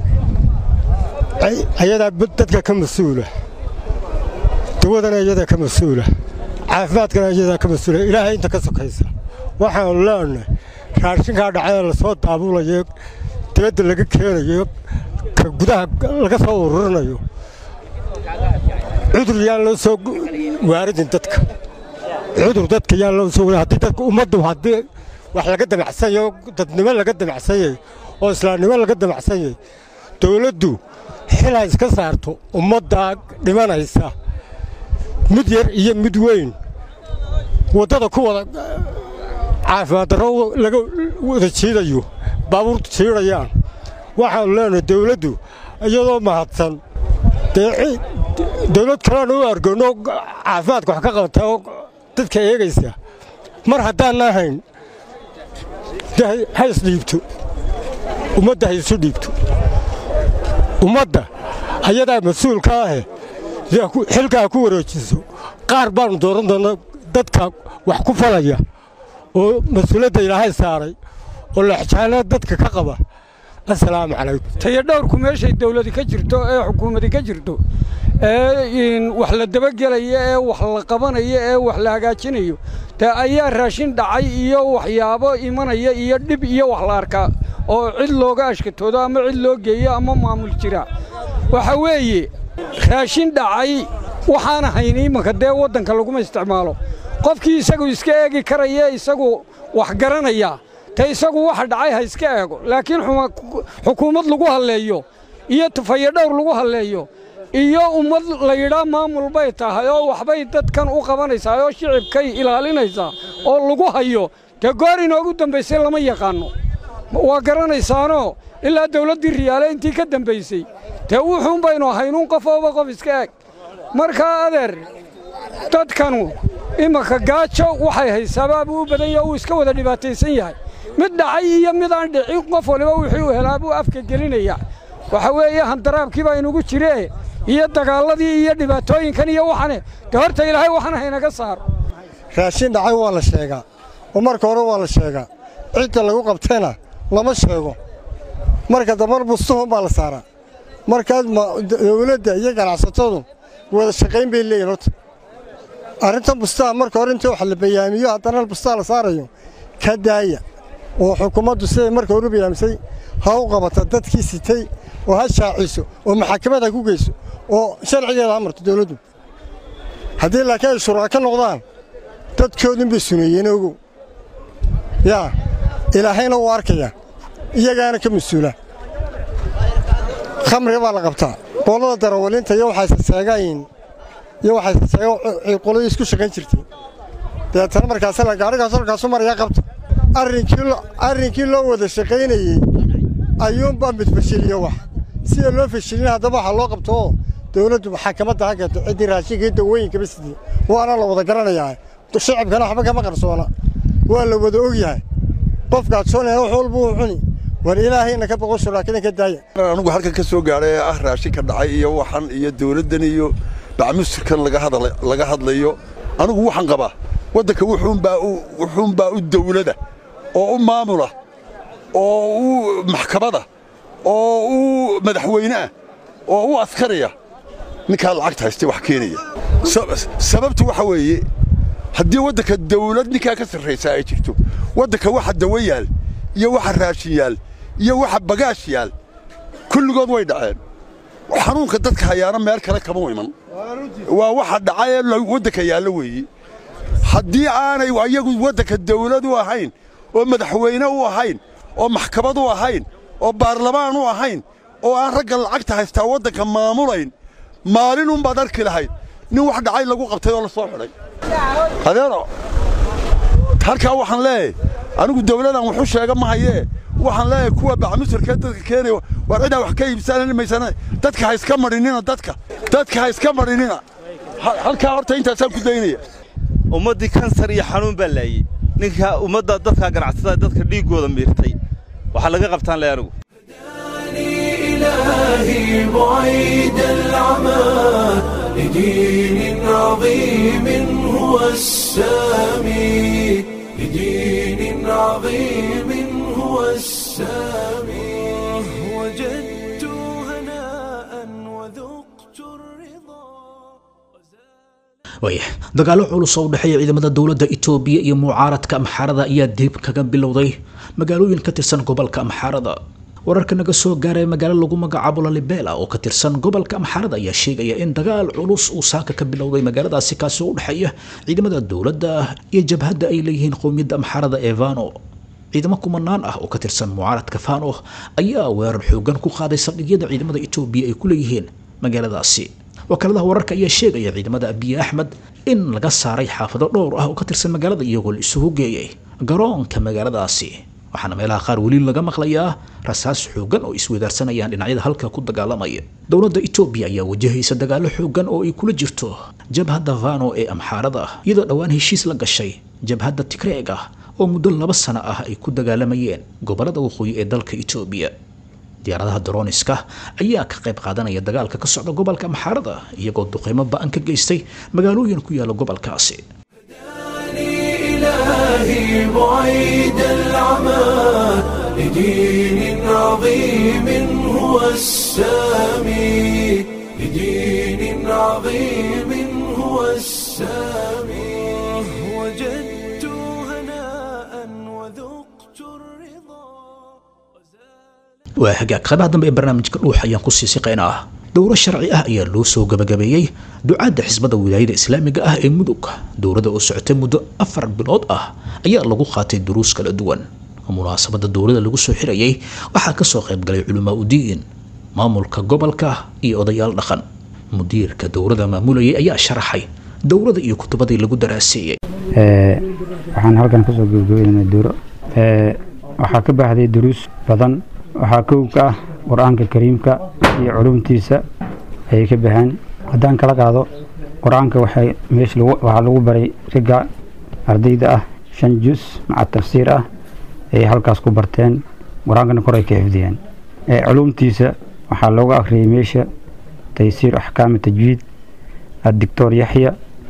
ayadaa dadka ka mas-uula dawadana iyadaa ka mas-uula caafimaadkana iyadaa ka mas-uula ilaahay inta ka sokaysa waxaanu leenahay raashinkaa dhacee lasoo daabulayo dibadda laga keenayo ka gudaha laga soo ururinayo cudur yaan loo soo waaridin dadka cudur dadka yaan loo soo haddii dadka ummaddu haddii wax laga damacsanyayo dadnimo laga damacsanyay oo islaamnimo laga damacsanyay dawladdu xilaa iska saarto ummaddaa dhimanaysa mid yar iyo mid weyn waddada ku wada caafimaad darro laga wada jiidayo baabuurtu jiidhayaan waxaanu leenahay dawladdu iyadoo mahadsan dee dawlad kaleanu u argoonno caafimaadka wax ka qabata oo dadka eegaysa mar haddaanna ahayn de ha isdhiibto ummadda ha isu dhiibto ummadda ayadaa mas-uulka ahe xilkaa ku wareejiso qaar baannu dooran doonnaa dadka wax ku falaya oo mas-uuladda ilaahay saaray oo laxjaanaa dadka ka qaba assalaamu calaykum tayadhowrku meeshay dawladi ka jirto ee xukuumadi ka jirto ee wax la dabagelayo ee wax la qabanayo ee wax la hagaajinayo dee ayaa raashin dhacay iyo waxyaabo imanaya iyo dhib iyo wax la arkaa oo cid looga ashkatoodo ama cid loo geeyo ama maamul jira waxa weeye raashin dhacay waxaana hayn imanka dee waddanka laguma isticmaalo qofkii isagu iska eegi karaya isagu wax garanaya te isagu waxa dhacay ha iska eego laakiin xukuumad lagu halleeyo iyo tafayadhowr lagu halleeyo iyo ummad la yidhaa maamul bay tahay oo waxbay dadkan u qabanaysaa oo shicibkay ilaalinaysaa oo lagu hayo dee goor inoogu dambaysay lama yaqaanno waa garanaysaanoo ilaa dawladdii riyaale intii ka dambaysay dee wuxuun baynu haynuun qof ooba qof iska eg markaa adeer dadkanu imanka gaajo waxay haysaabaa buu u badan yaha uu iska wada dhibaataysan yahay mid dhacay iyo mid aan dhicin qof waliba wixii uu helaa buu afka gelinaya waxa weeye handaraabkii baa inugu jiree iyo dagaalladii iyo dhibaatooyinkan iyo waxane dee horta ilaahay waxna haynaga saaro raashin dhacay waa la sheegaa oo marka hore waa la sheegaa cidda lagu qabtayna lama sheego marka dambar bustuhun baa la saaraa markaas dawladda iyo ganacsatadu wada shaqayn bay leeyihin horta arrintan bustaha marka hore intii wax la bayaamiyo haddana bustaha la saarayo ka daaya oo xukuumaddu siday marka hore u bayaamisay ha u qabata dadkii sitay oo ha shaaciso oo maxakamad ha ku geyso oo sharcigeeda ha marto dawladdu haddii laakiin ay shuraaka noqdaan dadkoodin bay suneeyeen ogow yaa ilaahayna wuu arkaya iyagaana ka mas-uula khamriga baa la qabtaa qolada darawalinta iyo waxayse seegayn iyo waxayse seega qoladii isku shaqayn jirtay deetana markaas la gaadhigaas halkaasu marayaa qabta arrinkii loo wada shaqaynayey ayuunbaa mid fashiliyo wax sida loo fashilin haddaba waxaa loo qabto oo dawladdu maxakamadda ha keento ciddii raashinka iyo dawooyinkaba sidii waana la wada garanayaa shacibkana waxba kama qarsoona waa la wada ogyahay qofkaad soonaya wax walba uu cuni war ilaahayna ka boqo shuraakada ka daaya anigu halkan ka soo gaadhay ee ah raashinka dhacay iyo waxan iyo dawladdan iyo bacmusirkan laga hadlayo anigu waxaan qabaa waddanka wuxuunbaa u dawlada oo u maamula oo u maxkamada oo u madaxweyneah oo u askaraya ninkaa lacagta haystay wax keenaya sababtu waxa weeye haddii waddanka dawlad ninkaa ka sarraysaa ay jirto waddanka waxa dawo yaal iyo waxa raashin yaal iyo waxa bagaash yaal kulligood way dhaceen xanuunka dadka hayaana meel kale kama iman waa waxa dhacay ee waddanka yaallo weeye haddii aanay ayagu waddanka dawlad u ahayn oo madaxweyne u ahayn oo maxkamad u ahayn oo baarlamaan u ahayn oo aan ragga lacagta haystaa waddanka maamulayn maalinunbaad arki lahayd nin wax dhacay lagu qabtay oo la soo xidhay adeero halkaa waxaan leeyahay anigu dawladan waxu sheega ma hayee waxaan leeyahay kuwa bacmisirkee dadka keenaya waar cidaa wax ka iibsanani maysana dadka ha iska marinina dadka dadka ha iska marinina halkaa horta intaasaan ku daynaya ummaddii kansar iyo xanuun baa laayey ninka ummadda dadka ganacsatada dadka dhiiggooda miirtay waxaa laga qabtaan leh anigu إلهي بعيد العمى لدين عظيم هو السامي لدين عظيم هو السامي وجدت هناء وذقت الرضا waaya dagaallo culus oo u dhexeeya ciidamada dowladda itoobiya iyo mucaaradka amxaarada ayaa dib kaga bilowday magaalooyin ka tirsan gobolka amxaarada wararka naga soo gaaray magaalo lagu magacaabo lalibela oo ka tirsan gobolka amxaarada ayaa sheegaya in dagaal culus uu saaka ka bilowday magaaladaasi kaasi oo u dhexeeya ciidamada dowladda iyo jabhadda ay leeyihiin qowmiyadda amxaarada ee vano ciidamo kumanaan ah oo ka tirsan mucaaradka fano ayaa weerar xoogan ku qaaday saldhigyada ciidamada itoobiya ay ku leeyihiin magaaladaasi wakaaladaha wararka ayaa sheegaya ciidamada abiye axmed in laga saaray xaafado dhowr ah oo ka tirsan magaalada iyagoo la isugu geeyay garoonka magaaladaasi waxaana meelaha qaar weli laga maqlayaa rasaas xoogan oo isweydaarsanayaan dhinacyada halka ku dagaalamaya dowladda itoobiya ayaa wajahaysa dagaallo xoogan oo ay kula jirto jabhadda vano ee amxaarada iyadoo dhowaan heshiis la gashay jabhadda tigreeg ah oo muddo laba sano ah ay ku dagaalamayeen gobollada waqooyi ee dalka itoobiya diyaaradaha daroniska ayaa ka qayb qaadanaya dagaalka ka socda gobolka amxaarada iyagoo duqeymo ba-an ka geystay magaalooyin ku yaala gobolkaasi إلهي بعيد العمى لدين عظيم هو السامي لدين عظيم هو السامي وجدت هناء وذقت الرضا waa hagaag qaybaha dambe ee barnaamijka dhuux ayaan kusii siqaynaa dowro sharci ah ayaa loo soo gabagabeeyey ducaadda xisbada wilaayada islaamiga ah ee mudug dowladda oo socotay muddo afar bilood ah ayaa lagu qaatay duruus kala duwan munaasabada dowladda lagu soo xirayay waxaa kasoo qaybgalay culamaa udiin maamulka gobolka iyo odayaal dhaqan mudiirka dowladda maamulayay ayaa sharaxay dowladda iyo kutubadii lagu daraaseeyey waxaan halkan kasoo gebagabeynaa dowro waxaa ka baxday duruus badan waxaa kow ka ah qur-aanka kariimka iyo culumtiisa ayay ka baxeen haddaan kala qaado qur-aanka waxay meesha waxaa lagu baray ragga ardayda ah shan jus maca tafsiir ah ayay halkaas ku barteen qur-aankana kor ay ka xifdiyeen culumtiisa waxaa looga akhriyey meesha taysiir axkaami tajwiid addictor yaxya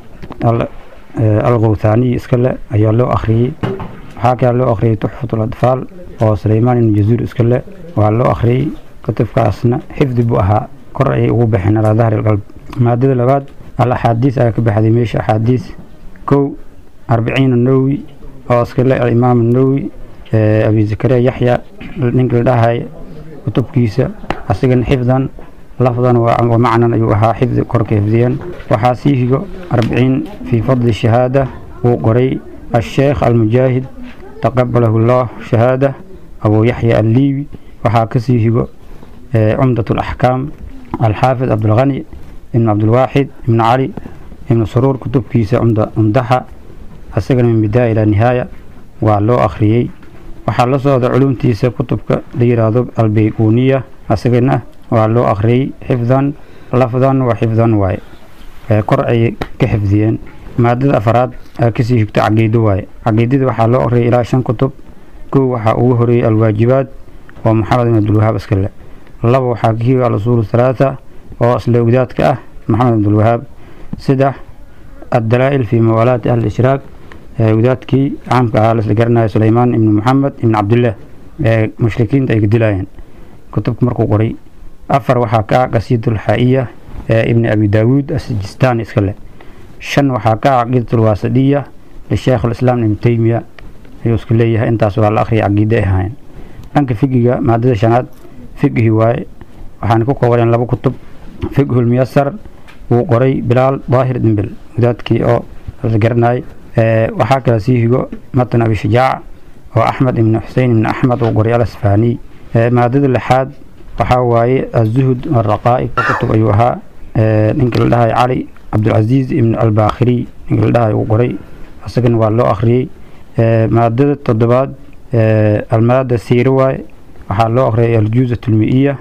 alqowthaaniyi iskale ayaa loo akhriyey waxaa kale loo akhriyey tuxfatul adfaal oo suleymaan ibnu jazuur iskale waa loo akhriyey kutubkaasna xifdi buu ahaa kor ayay ugu baxeen alaa dahri alqalb maadada labaad al axaadiis ayaa ka baxday meesha axaadiis kow arbiciin nawowi oo iskale alimaam nawowi abi zakariya yaxya ninka la dhahay kutubkiisa asigana xifdan lafdan wa macnan ayuu ahaa xifdi korka xifdiyeen waxaa sii higo arbiciin fii fadli shahaada wuu qoray الشيخ المجاهد تقبله الله شهادة أبو يحيى الليبي waxaa kasii higo cumdaة الأحكام الحافظ عبد الغني بن عبد الواحد بن علي بن سرور kutubkiisa cumdaxa asagana min bidaaya ilaa nihaaya waa loo akhriyey waxaa la socda culumtiisa kutubka la yiraahdo albayquniya asagana waa loo akhriyey xifdan lafdan wa xifdan waaye kor ayay ka xifdiyeen maadada afaraad kasii higto caqiido waaye caqiidada waxaa loo akhriyay ilaa shan kutub kow waxaa ugu horeeyey alwaajibaad oo maxamed ibn abdulwahaab iskale laba waxaa ka higa alusuul halaatha oo isla ogdaadka ah maxamed abdulwahaab saddex addalaa'il fii mawaalaati ahli ishraaq ogdaadkii caamka ahaa laisla garanayo suleymaan ibnu maxamed ibn cabdillaah ee mushrikiinta ay ka dilayeen kutubka markuu qoray afar waxaa ka ah qasiidulxaa'iya ee ibni abi daawuud asijistaani iskale shan waxaa ka ah caqiidat alwaasadiya lisheekh alislaam ibn teymiya ayuu iska leeyahay intaas waa la akhriya caqiide ay ahaayeen dhanka figiga maadada shanaad fiqhi waaye waxaana ku koobaneen laba kutub fiqhulmuyasar wuu qoray bilaal daahir dimbel wadaadkii oo la garanayay waxaa kale sii higo matan abishajaac oo axmed ibnu xusein ibnu axmed uu qoray alasfaaniy maadada lixaad waxaa waaye azuhud araqaa'ib kutub ayuu ahaa ninka la dhahay cali cabdulcasiis ibn albaakhiri ninka la dhahay uu qoray isagana waa loo akhriyey maadada toddobaad almaada siire waaye waxaa loo akhriyay aljuuzat almi'iya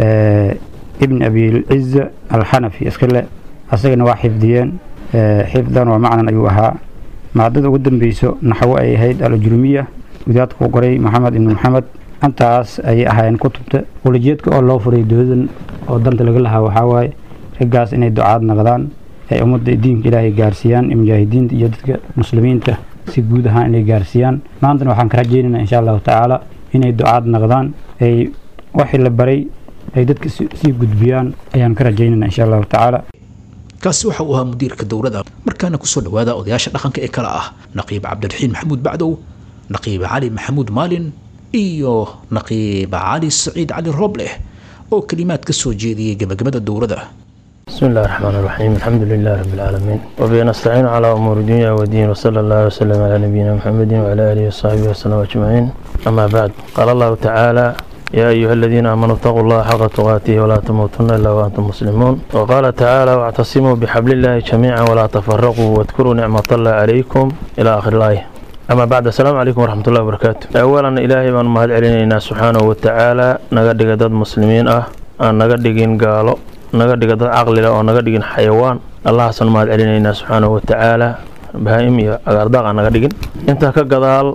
ibn abilciza alxanafi iskale asagana waa xifdiyeen xifdan waa macnan ayuu ahaa maadada ugu dambeyso naxwo ay ahayd alajrumiya wadaadka uu qoray maxamed ibn maxamed intaas ayay ahaayeen kutubta ulajeedka oo loo furay dowladan oo danta laga lahaa waxaa waaye raggaas inay ducaad naqdaan ay ummadda diinka ilaahay gaarsiiyaan mujaahidiinta iyo dadka muslimiinta si guud ahaan inay gaarsiiyaan maantana waxaan ka rajaynaynaa insha allahu tacaala inay ducaad naqdaan ay waxii la baray ay dadka sii gudbiyaan ayaan ka rajaynaynaa insha allahu tacaala kaasi waxa uu ahaa mudiirka dowladda markaana kusoo dhowaada odayaasha dhaqanka ee kale ah naqiib cabdiraxiin maxamuud bacdow naqiib cali maxamuud maalin iyo naqiib cali saciid cali roobleh oo kelimaad ka soo jeediyey gebagabada dowladda بسم الله الرحمن الرحيم الحمد لله رب العالمين وبه نستعين على أمور الدنيا والدين وصلى الله وسلم على نبينا محمد وعلى آله وصحبه وسلم أجمعين أما بعد قال الله تعالى يا أيها الذين آمنوا اتقوا الله حق تقاته ولا تموتن إلا وأنتم مسلمون وقال تعالى واعتصموا بحبل الله جميعا ولا تفرقوا واذكروا نعمة الله عليكم إلى آخر الآية أما بعد السلام عليكم ورحمة الله وبركاته أولا إلهي من مهد علينا سبحانه وتعالى نقدق داد مسلمين أه أن نقدقين قالوا naga dhiga dad caqlila oo naga dhigin xayawaan allahaasan mahad celinaynaa subxaanahu watacaala bahaa'im iyo agaardaaq aan naga dhigin intaa ka gadaal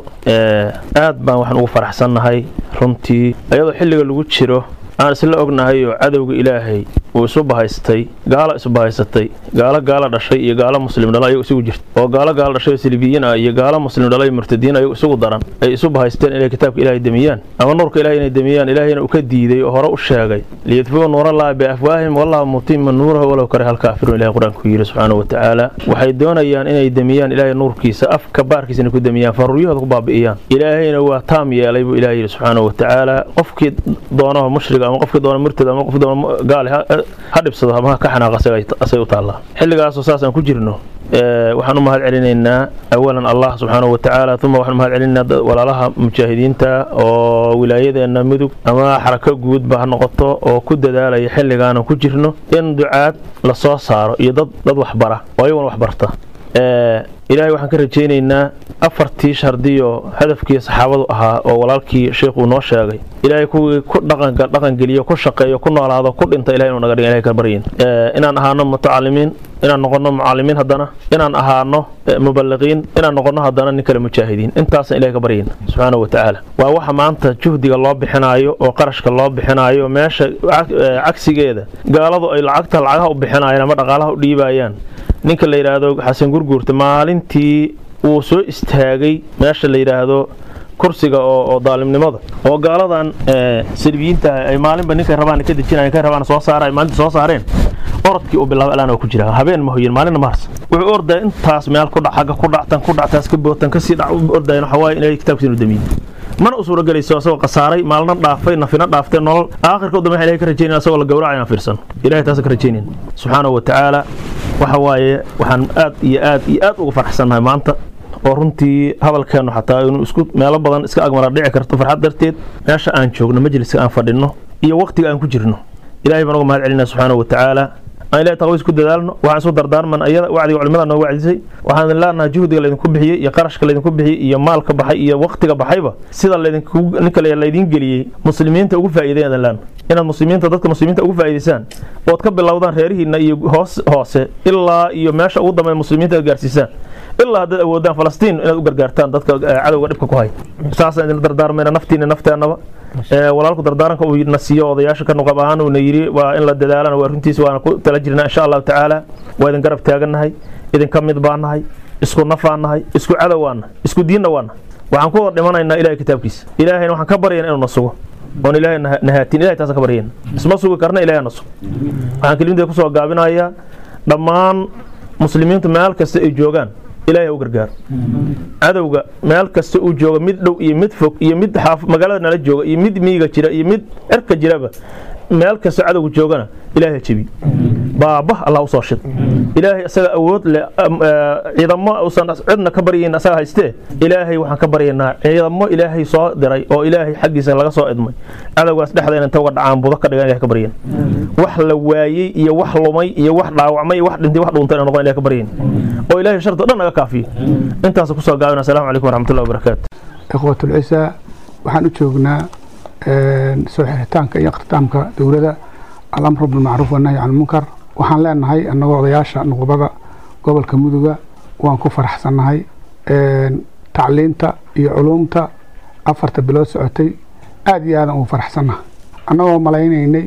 aad baan waxaan ugu faraxsannahay runtii ayadoo xilliga lagu jiro aan isla ognahay oo cadowga ilaahay uu isu bahaystay gaalo isu bahaysatay gaalo gaalo dhashay iyo gaalo muslim dhala ayagu isugu jirta oo gaalo gaalo dhashay oo silibiyiin ah iyo gaalo muslim dhalay murtadiin ayagu isugu daran ay isu bahaysteen inay kitaabka ilaahay demiyaan ama nuurka ilaahay inay demiyaan ilaahayna uu ka diiday oo hore u sheegay liyadfuu nuurallaahi biafwaahim wallahu mutima nuurahu walow kare halkaafiruun ilahay qur-aanku yidhi subxaanahu watacaala waxay doonayaan inay demiyaan ilaahay nuurkiisa afka baarkiisa inay ku demiyaan faruuryahooda ku baabi'iyaan ilaahayna waa taam yeelay buu ilaah yidhi subxaanahu watacaala qofkii doonaho mushriga ama qofkii doona murtad ama qofkii doona gaale ha dhibsado ama ka xanaaq asay u taallaa xilligaasoo saas aan ku jirno waxaan u mahad celinaynaa awalan allah subxaanahu watacaala uma waxaan mahad celinaynaa walaalaha mujaahidiinta oo wilaayadeenna mudug ama xarako guudba ha noqoto oo ku dadaalaya xilligaanan ku jirno in ducaad la soo saaro iyo dad dad waxbara oo ayaguna waxbarta ilaahay waxaan ka rajaynaynaa afartii shardiyo hadafkii saxaabadu ahaa oo walaalkii sheikhu noo sheegay ilaahay kuwii ku dhaqanka dhaqangeliyo ku shaqeeyo ku noolaado ku dhinta ilahay inuu naga dhiga ilahay ka baryin inaan ahaano mutacalimiin inaan noqono mucalimiin haddana inaan ahaano mubaliqiin inaan noqono haddana nin kale mujaahidiin intaasaan ilahay ka baryin subxaanahu watacaala waa waxa maanta juhdiga loo bixinaayo oo qarashka loo bixinaayo meesha cagsigeeda gaaladu ay lacagta lacagaha u bixinayaan ama dhaqaalaha u dhiibayaan ninka la yidhaahdo xasan gurguurta maalintii uu soo istaagay meesha la yidhaahdo kursiga oo daalimnimada oo gaaladan salbiyiinta ay maalinba ninkay rabaan ka dejinayan kay rabaan soo saara ay maalinta soo saareen orodkii uu bilaabay alaan oo ku jira habeen ma hoyin maalinna ma harsan wuxuu ordaya intaas meel ku dhac xagga ku dhactan ku dhactaas ka bootan kasii dhac u ordayan waxa waaye inay kitaabkiisa inu damiyin mana u suura gelayso asagoo khasaaray maalna dhaafay nafina dhaaftay nolol aakhirka u dambe waxaan ilahay ka rajaynaya asagoo la gowraca inaan fiirsan ilahay taasa ka rajaynayn subxaanahu watacaala waxa waaye waxaan aad iyo aad iyo aad uga farxsannahay maanta oo runtii hadalkeennu xataa inuu isku meelo badan iska agmara dhici karto farxad darteed meesha aan joogno majliska aan fadhinno iyo waqtiga aan ku jirno ilahay baan uga mahad celinaa subxaanahu watacaala aan ilahay taqwiis ku dadaalno waxaan isu dardaarman ayada wacdiga culimada noo wacdisay waxaan leenahay juhdiga laydinku bixiyey iyo qarashka laydinku bixiyey iyo maalka baxay iyo waqtiga baxayba sida laydinku ninka laydin geliyey muslimiinta ugu faa'iideyn leen inaad muslimiinta dadka muslimiinta ugu faa'iideysaan ood ka bilowdaan reerihiina iyo hoos hoose ilaa iyo meesha ugu dambeyn muslimiinta aad gaarsiisaan ilaa haddaad awoodaan falastiin inaad u gargaartaan dadka cadowga dhibka ku hay saasaan idin dardaarmayna naftiina nafteennaba walaalku dardaaranka uu na siiyo odayaasha ka nuqab ahaan uuna yidhi waa in la dadaalana waa runtiisa waana ku tala jirnaa insha allahu tacaala waa idin garab taagannahay idinka mid baan nahay isku nafaan nahay isku cadow waan nahay isku diinna waan nahay waxaan ku wada dhimanaynaa ilahay kitaabkiisa ilaahayna waxaan ka baryayna inuu na sugo oon ilaahay nahaatin ilahay taasa ka baryayna isma sugi karna ilahay na sugo waxaan kelimadee kusoo gaabinayaa dhammaan muslimiintu meel kasta ay joogaan ilahay ha u gargaaro cadowga meel kasta uu jooga mid dhow iyo mid fog iyo mid magaalada nala jooga iyo mid miyiga jira iyo mid cirka jiraba meel kasta cadowga joogana ilaahay jebi baaba allah usoo shid ilaahay isaga awood leh ciidamo usan cidna ka baryayn asaga haystee ilaahay waxaan ka baryaynaa ciidamo ilaahay soo diray oo ilaahay xaggiisa laga soo idmay cadowgaas dhexdeena inta uga dhacaan budo ka dhigan ilahay ka baryayn wax la waayey iyo wax lumay iyo wax dhaawacmay iyo wax dhintay wax dhuuntay noqon ilahay ka baryayn oo ilaahay sharta dhan naga kaafiyo intaas kusoo gaabina asalaamu calaykum waraxmatullahi wabarakaatu ikhwatulcisaa waxaan u joognaa soo xiritaanka iyo ikhtidaamka dowladda alamru bilmacruuf wanahyi can lmunkar waxaan leenahay annagoo odayaasha nuqubada gobolka muduga waan ku faraxsannahay tacliinta iyo culuumta afarta bilood socotay aada iyo aadan ugu faraxsannahay annagoo malaynaynay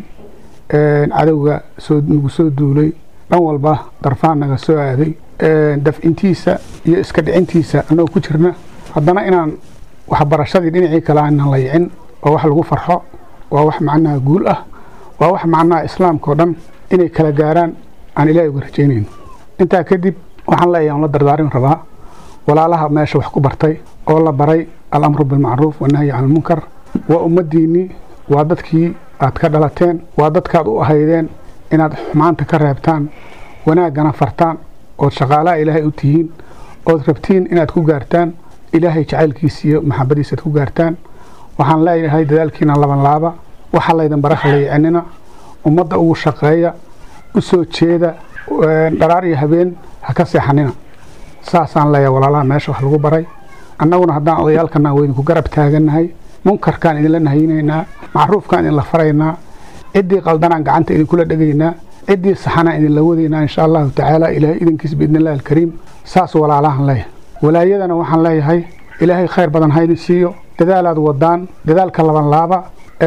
cadowga soo nagu soo duulay dhan walba darfaan naga soo aaday dafcintiisa iyo iska dhicintiisa annagoo ku jirna haddana inaan waxbarashadii dhinacii kale aanan layicin waa wax lagu farxo waa wax macnaha guul ah waa wax macnaha islaamka oo dhan inay kala gaaraan aan ilaahay uga rajaynayno intaa kadib waxaan leeyahay on la dardaarin rabaa walaalaha meesha wax ku bartay oo la baray alamru bilmacruuf wanahyi can lmunkar waa ummaddiinnii waa dadkii aad ka dhalateen waa dadkaad u ahaydeen inaad xumaanta ka reebtaan wanaaggana fartaan ood shaqaalaha ilaahay u tihiin ood rabtiin inaad ku gaartaan ilaahay jacaylkiisa iyo maxabadiisa aad ku gaartaan waxaan leeyahay dadaalkiina laban laaba waxaa laydin baraka layicinina ummadda ugu shaqeeya u soo jeeda dharaar iyo habeen ha ka seexanina saasaan leeyahay walaalaha meesha wax lagu baray annaguna haddaan odayaalkana waydinku garab taagannahay munkarkaan idinla nahaynaynaa macruufkaan idinla faraynaa ciddii qaldanaan gacanta idinkula dhegaynaa ciddii saxanaan idinla wadaynaa insha allahu tacaala ilaahay idinkiis biidnillahi alkariim saas walaalahan leeyahay walaayadana waxaan leeyahay ilaahay khayr badan haydin siiyo dadaalaad wadaan dadaalka laban laaba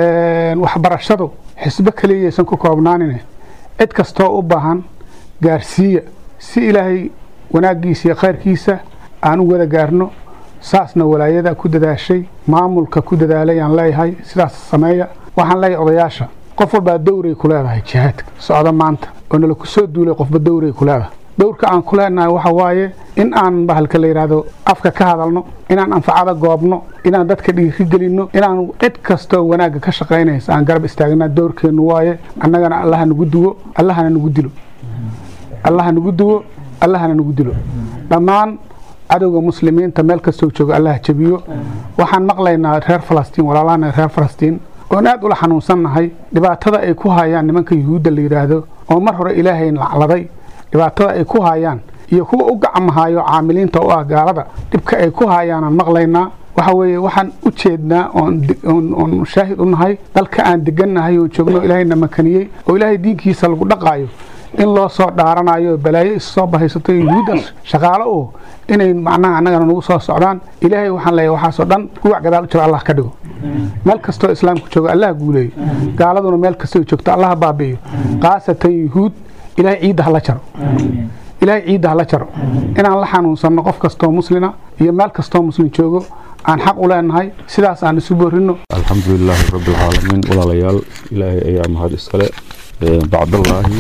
waxbarashadu xisbo keliyaysan ku koobnaanine cid kastoo u baahan gaarsiiya si ilaahay wanaaggiisa iyo khayrkiisa aan u wada gaarno saasna walaayada ku dadaashay maamulka ku dadaalayaan leeyahay sidaas sameeya waxaan leeyahay odayaasha qof walbaa dowray ku leedahay jihaadka socda maanta oo nala ku soo duulay qofba dowray ku leedahay dowrka aan ku leenahay waxa waaye in aan bahalka la yidhaahdo afka ka hadalno inaan anfacada goobno inaan dadka dhiiri gelinno inaan cid kastoo wanaagga ka shaqaynaysa aan garab istaagnaa dowrkeennu waaye annagana allaha nagu duwo allahana nagu dilo allaha nagu duwo allahana nagu dilo dhammaan cadowga muslimiinta meel kastoo jooga allaha jabiyo waxaan maqlaynaa reer falastiin walaalahana reer falastiin oon aad ula xanuunsannahay dhibaatada ay ku hayaan nimanka yuhuudda la yidhaahdo oo mar hore ilaahay lacladay dhibaatada ay ku haayaan iyo kuwa u gacmahayo caamiliinta u ah gaalada dhibka ay ku haayaanaan maqlaynaa waxa weeye waxaan u jeednaa oon shaahid u nahay dalka aan degannahay oon joogno ilaahayna makaniyey oo ilaahay diinkiisa lagu dhaqaayo in loo soo dhaaranayo balaayo is soo bahaysato yuhuuddaas shaqaalo oo inay macnaha annagana nagu soo socdaan ilaahay waxaan leeyahay waxaasoo dhan guwac gadaal u jiro allah ka dhigo meel kastoo islaamku joogo allah guuleeyo gaaladuna meel kastoo joogto allah baabi'iyo khaasatan yuhuud ilaahay ciidda hala jaro ilaahay ciidda hala jaro inaan la xanuunsanno qof kastoo muslina iyo meel kastoo muslim joogo aan xaq u leenahay sidaas aan isu boorino alxamdulilaahi rabbilcaalamiin walaalayaal ilaahay ayaa mahad iskale bacdallaahi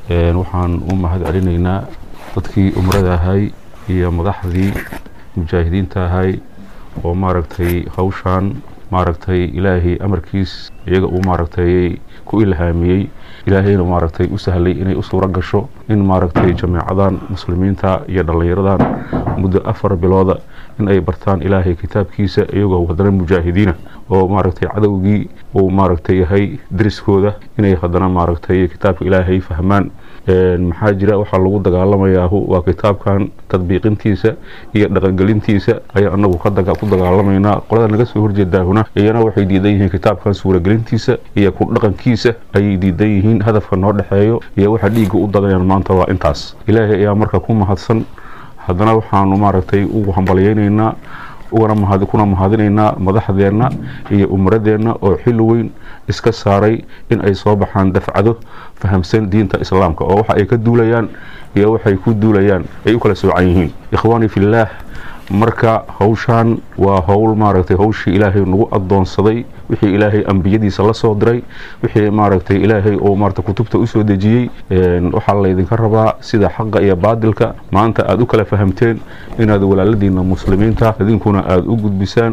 waxaan u mahad celinaynaa dadkii umrada ahay iyo madaxdii mujaahidiinta ahay oo maaragtay hawshaan maaragtay ilaahay amarkiis iyaga uu maaragtay ku ilhaamiyey ilaahayna maaragtay u sahlay inay u suuro gasho in maaragtay jameecadan muslimiinta iyo dhallinyaradan muddo afar bilooda in ay bartaan ilaahay kitaabkiisa iyagoo haddana mujaahidiina oo maaragtay cadowgii uu maaragtay yahay deriskooda inay haddana maaragtay kitaabka ilaahay fahmaan maxaa jira waxaa lagu dagaalamayaa waa kitaabkan tadbiiqintiisa iyo dhaqangelintiisa ayaa anagu ku dagaalamaynaa qolada naga soo horjeedaahuna iyana waxay diidan yihiin kitaabkan suuragelintiisa iyo ku dhaqankiisa ayay diidan yihiin hadafka noo dhexeeyo iyo waxa dhiigga u dadanayaan maanta waa intaas ilaahay ayaa marka ku mahadsan haddana waxaanu maaragtay ugu hambalyaynaynaa ugana kuna mahadinaynaa madaxdeenna iyo umradeenna oo xil weyn iska saaray in ay soo baxaan dafcado fahamsan diinta islaamka oo waxa ay ka duulayaan iyo waxay ku duulayaan ay u kala soocan yihiin ikhwaani fillaah marka hawshaan waa howl maaragtay hawshii ilaahay nagu adoonsaday wixii ilaahay ambiyadiisa la soo diray wixii maaragtay ilaahay oo maarata kutubta usoo dejiyey waxaa laydinka rabaa sida xaqa iyo baadilka maanta aad u kala fahamteen inaad walaaladiina muslimiinta idinkuna aad u gudbisaan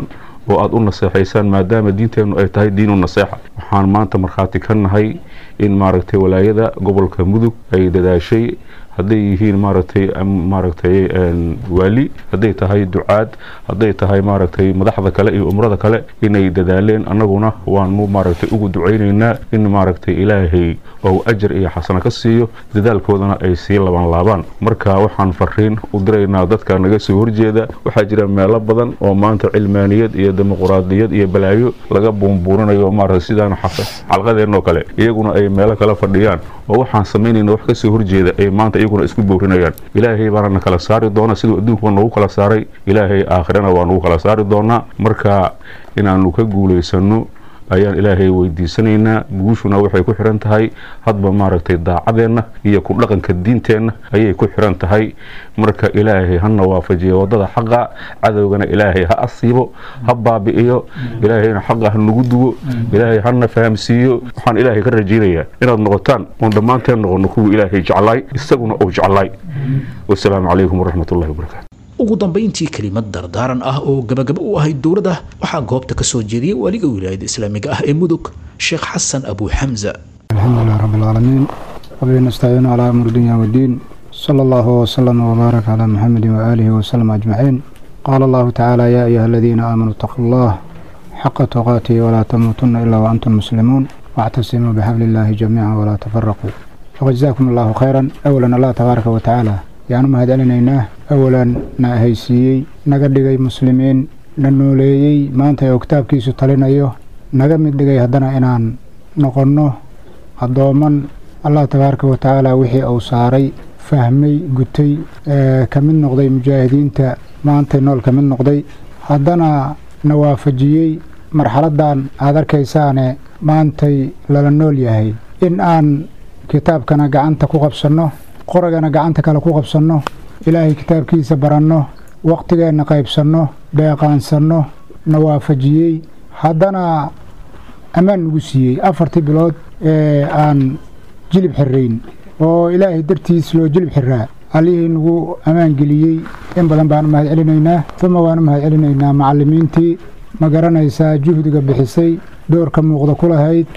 oo aad u naseexaysaan maadaama diinteennu ay tahay diinu naseexa waxaan maanta markhaati ka nahay in maaragtay walaayada gobolka mudug ay dadaashay hadday yihiin maaragtay maaragtay waali hadday tahay ducaad hadday tahay maaragtay madaxda kale iyo umrada kale inay dadaaleen annaguna waanu maaragtay ugu ducaynaynaa in maaragtay ilaahay ou ajar iyo xasano ka siiyo dadaalkoodana ay sii laban laabaan marka waxaan fariin u diraynaa dadka naga soo horjeeda waxaa jira meelo badan oo maanta cilmaaniyad iyo dimuquraadiyad iyo balaayo laga buunbuurinayo maaragtay sidaan xalqadeenoo kale iyaguna ay meelo kale fadhiyaan oo waxaan samaynayna wax kasoo horjeeda ay maanta iyaguna isku boorinayaan ilaahay baana na kala saari doona siduu adduunkuba nagu kala saaray ilaahay aakhirana waa nagu kala saari doonaa marka inaanu ka guulaysano ayaan ilaahay weydiisanaynaa guushuna waxay ku xiran tahay hadba maaragtay daacadeenna iyo ku dhaqanka diinteenna ayay ku xiran tahay marka ilaahay hana waafajiya wadada xaqa cadowgana ilaahay ha asiibo ha baabi'iyo ilaahayna xaqa ha nagu duwo ilaahay hana fahamsiiyo waxaan ilaahay ka rajaynayaa inaad noqotaan oon dhammaanteen noqono kuwa ilaahay jeclaay isaguna uu jeclaay wasalaamu calaykum waraxmatullahi wabarakaatu ugu dambayntii kelimad dardaaran ah oo gabagaba u ahayd dowladda waxaa goobta ka soo jeediyey waaliga wilaayada islaamiga ah ee mudug sheekh xasan abu xamza الحمد لله رب العالمين وبه نستعين على أمر الدنيا والدين صلى الله وسلم وبارك على محمد وآله وسلم أجمعين قال الله تعالى يا أيها الذين آمنوا اتقوا الله حق تقاته ولا تموتن إلا وأنتم مسلمون واعتصموا بحبل الله جميعا ولا تفرقوا وجزاكم الله خيرا أولا الله تبارك وتعالى yaanu mahadcelinaynaa awalan na ahaysiiyey naga dhigay muslimiin na nooleeyey maanta oo kitaabkiisu talinayo naga mid dhigay haddana inaan noqonno addooman allah tabaaraka wa tacaala wixii uu saaray fahmay gutay ka mid noqday mujaahidiinta maantay nool ka mid noqday haddana na waafajiyey marxaladdan aad arkaysaane maantay lala nool yahay in aan kitaabkana gacanta ku qabsanno qoragana gacanta kale ku qabsanno ilaahay kitaabkiisa baranno waqtigeenna qaybsanno beeqaansanno na waafajiyey haddana ammaan nagu siiyey afartii bilood ee aan jilib xirayn oo ilaahay dartiis loo jilib xiraa allihii nagu ammaan geliyey in badan baan u mahad celinaynaa uma waan u mahad celinaynaa macallimiintii ma garanaysaa juhdiga bixisay doorka muuqda ku lahayd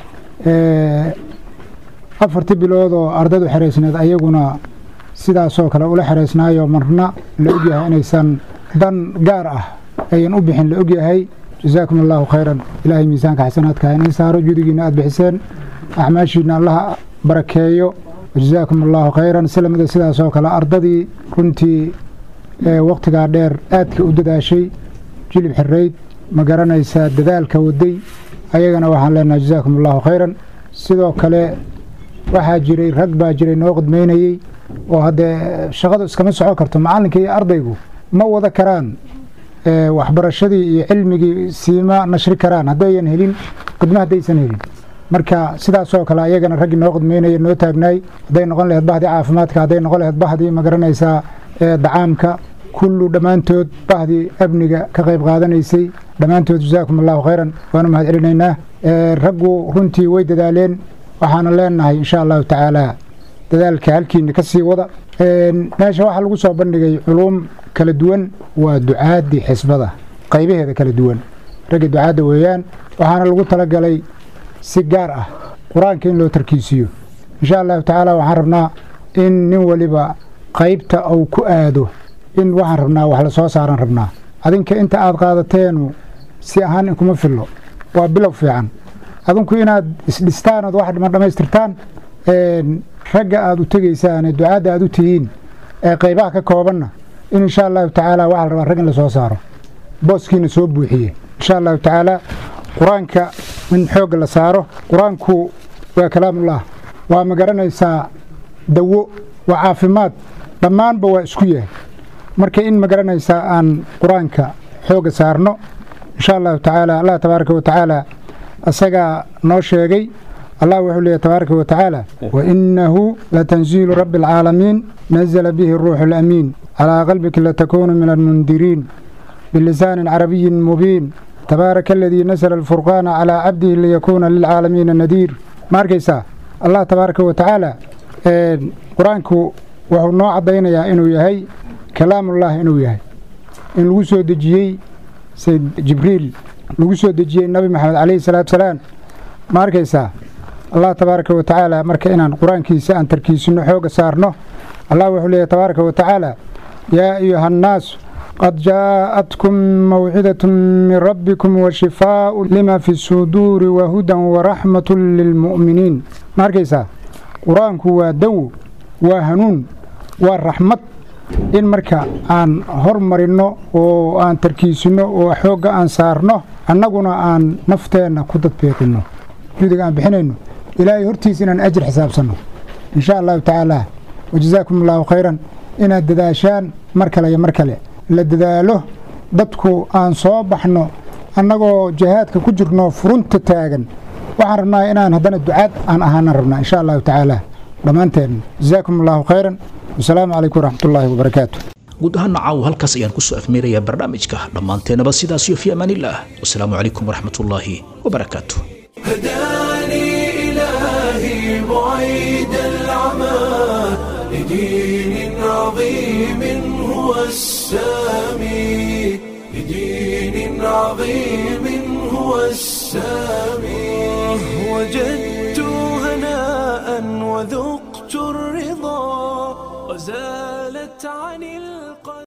afartii bilood oo ardaydu xeraysneed ayaguna sidaasoo kale ula xeraysnaayo marna la ogyahay inaysan dan gaar ah ayan u bixin la ogyahay jasaakum allaahu khayran ilaahay miisaanka xasanaadka inay saaro judigiina aad bixiseen acmaashiina allaha barakeeyo jasaakum allaahu khayran silamida sidaasoo kale ardadii runtii waqtigaa dheer aadka u dadaashay jilib xirayd ma garanaysaa dadaalka waday ayagana waxaan leenahay jasaakum allaahu khayran sidoo kale waxaa jiray rag baa jiray noo qidmaynayey oo haddee shaqadu iskama socon karto macallinka iyo ardaygu ma wada karaan waxbarashadii iyo cilmigii siima nashri karaan haddayan helin qidmo haddaysan helin marka sidaasoo kale ayagana raggii noo qidmaynaya noo taagnaay hadday noqon laheyd bahdii caafimaadka hadday noqon laheyd bahdii ma garanaysaa dacaamka kullu dhammaantood bahdii amniga ka qayb qaadanaysay dhammaantood jasaakum allahu khayran waanu mahad celinaynaa raggu runtii way dadaaleen waxaana leenahay insha allahu tacaala dadaalka halkiina ka sii wada meesha waxaa lagu soo bandhigay culuum kala duwan waa ducaadii xisbada qaybaheeda kala duwan ragga ducaadda weeyaan waxaana lagu talagalay si gaar ah qur-aanka in loo tarkiisiyo insha allahu tacaala waxaan rabnaa in nin waliba qaybta uu ku aado in waxaan rabnaa wax la soo saaran rabnaa adinka inta aad qaadateenu si ahaan inkuma fillo waa bilow fiican adinku inaad isdhistaan ood wax dhiman dhammaystirtaan ragga aad u tegaysaane ducaadda aad u tihiin ee qaybaha ka koobanna in insha allahu tacaala waxaa la rabaa rag in la soo saaro booskiina soo buuxiye insha allahu tacaala qur-aanka in xoogga la saaro qur-aanku waa kalaamullah waa ma garanaysaa dawo waa caafimaad dhammaanba waa isku yahay marka in ma garanaysaa aan qur-aanka xoogga saarno insha allahu tacaala allah tabaaraka wa tacaala asagaa noo sheegay allah wuxuu leeyahy tabaaraka wa tacaala wainahu latanziilu rabbi alcaalamiin nazla bihi ruuxu alamiin calaa qalbika latakuunu min almundiriin bilisaanin carabiyin mubiin tabaaraka aladii nasla alfurqaana calaa cabdihi liyakuuna lilcaalamiina nadiir ma arkaysaa allah tabaaraka wa tacaala qur-aanku wuxuu noo caddaynayaa inuu yahay kalaamullah inuu yahay in lagu soo dejiyey sayd jibriil lagu soo dejiyey nabi maxamed calayhi salaatu salaam ma arkaysaa allah tabaaraka wa tacaala marka inaan qur-aankiisa aan tarkiisino xooga saarno allah wuxuu leeyahy tabaaraka wa tacaala yaa ayuha annaasu qad jaa'atkum mawcidatun min rabbikum wa shifaa'u lima fi suduuri wa hudan waraxmatun lilmu'miniin ma arkaysaa qur-aanku waa dawo waa hanuun waa raxmad in marka aan hormarinno oo aan tarkiisino oo xoogga aan saarno annaguna aan nafteenna ku dadbeeqinno judiga aan bixinayno ilaahay hortiisa inaan ajir xisaabsanno in sha allahu tacaala wajazaakum allahu khayran inaad dadaashaan mar kale iyo mar kale la dadaalo dadku aan soo baxno annagoo jihaadka ku jirno furunta taagan waxaan rabnaa inaan haddana ducaad aan ahaanan rabnaa insha allahu tacaala dhammaanteen jazaakum allahu khayran wasalaamu calaykum waraxmatullaahi wabarakaatu guud ahaana caawa halkaas ayaan kusoo afmeerayaa barnaamijka dhammaanteenaba sidaas iyo fi amaanillaah wasalaamu calaykum waraxmatullaahi wabarakaatu هداني إلهي بعيد العمى لدين عظيم هو السامي لدين عظيم هو السامي وجدت هناء وذقت الرضا وزالت عن القلب